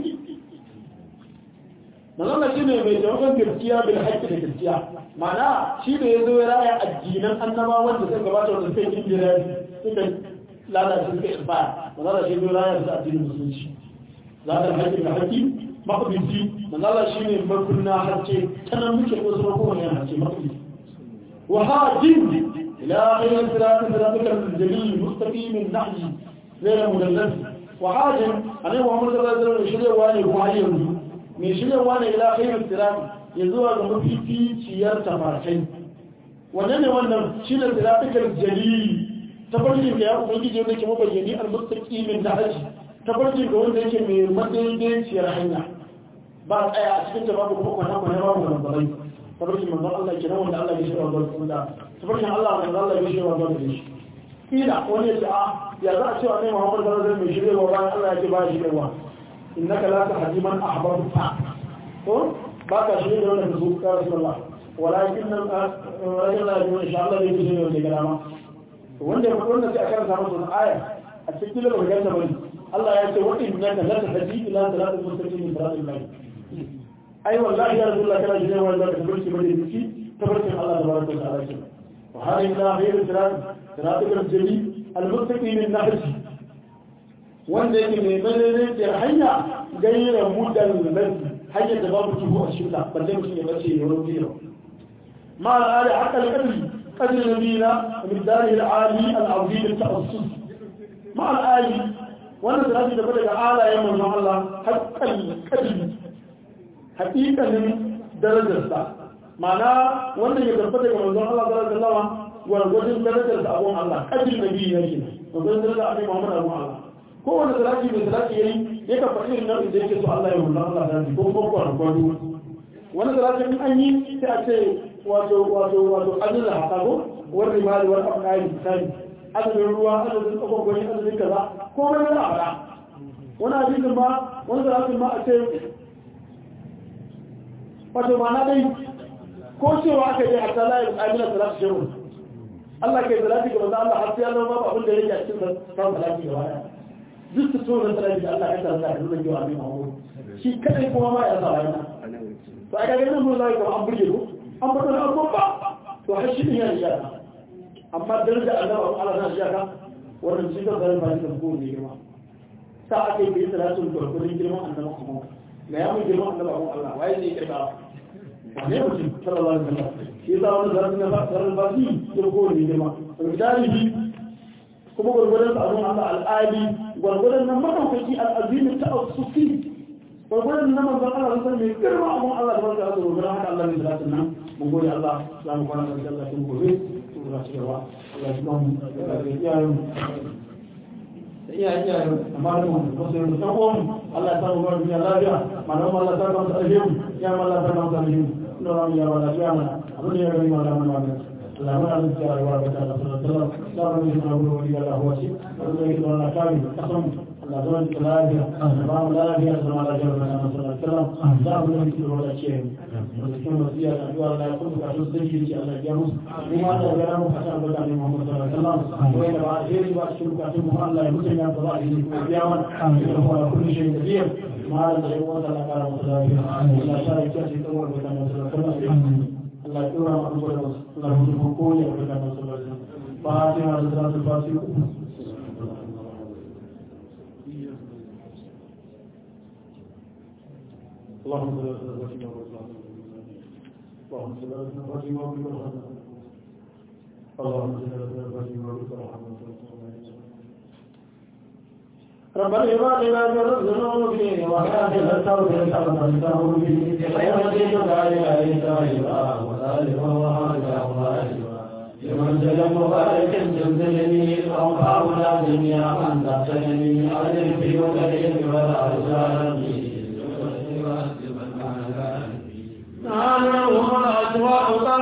S1: manzala shi ne mai taimakon gaskiya bil haƙƙi da gaskiya ma'ana shi ne ya zo ya raya addinan annabawan da suka gabata wanda suka yi jira suka lalace suka irfa manzala shi ne raya da addinin musulunci za ka haƙƙi da haƙƙi maƙabinci manzala shi ne makunna harce tana muke ko su mako wani harce maƙabinci wa hajin ila ghayr sirat siratika al-jalil mustaqim an-nahji ghayr mudallas wa hajin annabi Muhammad sallallahu alaihi wasallam shirya ne ko hayyan mai shiryarwa ne ila khairar sirati ya zuwa ga mafificiyar tafarkai wannan ne wannan shi ne siratikar jalili tafarkin da ya ubangiji wanda ke mabayyani al-mustaqi min dahaji tafarkin da wanda yake mai madaidaiciyar hanya ba a tsaya a cikin ta babu kuma kwana kwana babu da mabalai tafarkin manzon Allah ke nan wanda Allah ya shirya wa da tafarkin Allah wanda Allah ya shirya wa da shi kila wani ya ce a ya za a cewa ne Muhammad sallallahu alaihi wasallam mai shiryarwa bayan Allah ya ce ba shi shiryawa إنك لا تهدي من أحببت باقى شيء لو لك سوق يا رسول الله ولكن ولكن لا يجب إن شاء الله يجب شيء من كلامه wanda ya faɗo sai a kan samu sun aya a cikin da baka ganta bane Allah ya ce wa innaka la tahdi ila siratal mustaqim min siratil lahi ai wallahi ya rasulullah kana jira wanda ka tabbata bane ciki tabbatin Allah tabaraka wa ta'ala ce wa hada ila ghayr sirat siratal jali al mustaqim min nahji wanda yake mai madaidaiciyar hanya gaira mudan lafi hanyar da babu tuhu a shirka balle mutum ya bace ya wani biyar ma al'ada haka al'adari kadin nabila min dari al'ali al'azim al-ta'assus ma al'ali wannan da da daga alayen manzon Allah haqqal kadin haqiqanin darajarsa ma'ana wannan ya tabbata daga manzon Allah sallallahu alaihi wasallam gwargwadon darajar da abun Allah kadin nabi yake gwargwadon darajar abin Muhammad abun Allah kowane salati mai salati yayi ya ka faɗi irin nau'in da yake so Allah ya mulla Allah da ko ko ko gwado wani salati in an yi sai a ce wato wato wato azza hakago war rimali war afqai sai adadin ruwa adadin tsakon gwani adadin kaza ko wani yana faɗa wani hadisin ma wani salatin ma a ce wato ma na dai ko cewa aka yi hatta la yi amina salatu shehu Allah kai salati ga manzo Allah har sai Allah babu abin da yake a cikin san salati gaba daya duk su so salati da Allah ya tsara da zuwa jiwa mai Muhammad shi kadai kuma ma ya sa rana to a ga nan mun zai ga an burge ko an fada na babba to har shi ne ya riya amma daraja Allah Allah na riya ka wannan shi da zai ba shi da ko ne girma sa ake yi salatu da gurbin girman annabi Muhammad ga ya mun girman annabi Allah waye ne ya kirka wane mutum sallallahu alaihi wasallam shi yasa wani zarafin na zarar basi ya ko ne girma gudanihi kuma gwargwadon sa abun Allah al'adi gwargwadon nan madaukaki al'azimi ta asusi gwargwadon nan manzon Allah sun mai girma abun Allah da barka da gwargwadon haka Allah ne da zatin nan mun gode Allah za mu kwana da Allah tun gobe to za ci gaba Allah ya ba mu da iyayen da iyayen iyayen amma da mu ko sai mu san ko Allah ya samu gwamnati lafiya malamu Allah ta ka mu alheri ya Allah ta ka mu alheri نعم يا ولا جامع أبني يا بني ولا من ولا لا من أنت يا رب تعالى صلى الله عليه وسلم لا من يسمع ولي الله هو شيء ولا يسمع الله كامل قسم الله زمان كلاهي أمام لا هي أسمع الله جل وعلا صلى الله عليه وسلم لا من يسمع ولا شيء ولكن مسيا أجوا لا يكون كأسوس ذكي شيء الله جاموس لما تغيره حسن بدأ محمد صلى الله عليه وسلم وين بعد غير بعد شو كأسوس محمد الله يمسك يا صلاة القيامة هو كل شيء كبير ما لا يقول لك على مصلاه لا شيء كأسوس أول بدأ Allah ya tura mu da Allah mu ko ya ga nan sallallahu alaihi wasallam fatiha da salatul fatiha اللهم صل على سيدنا محمد اللهم صل على سيدنا محمد اللهم صل على سيدنا محمد ربنا لما لما جرزنا فيه وكافل التوبة تقبلته به بخير دين ذلك ليس ريبا وذلك وهذا وهذا لمن سلم مبارك زلزلني أو حاول جميع من تحسنني أجر في وكريم ولا أرسالني نعم ومن أسواء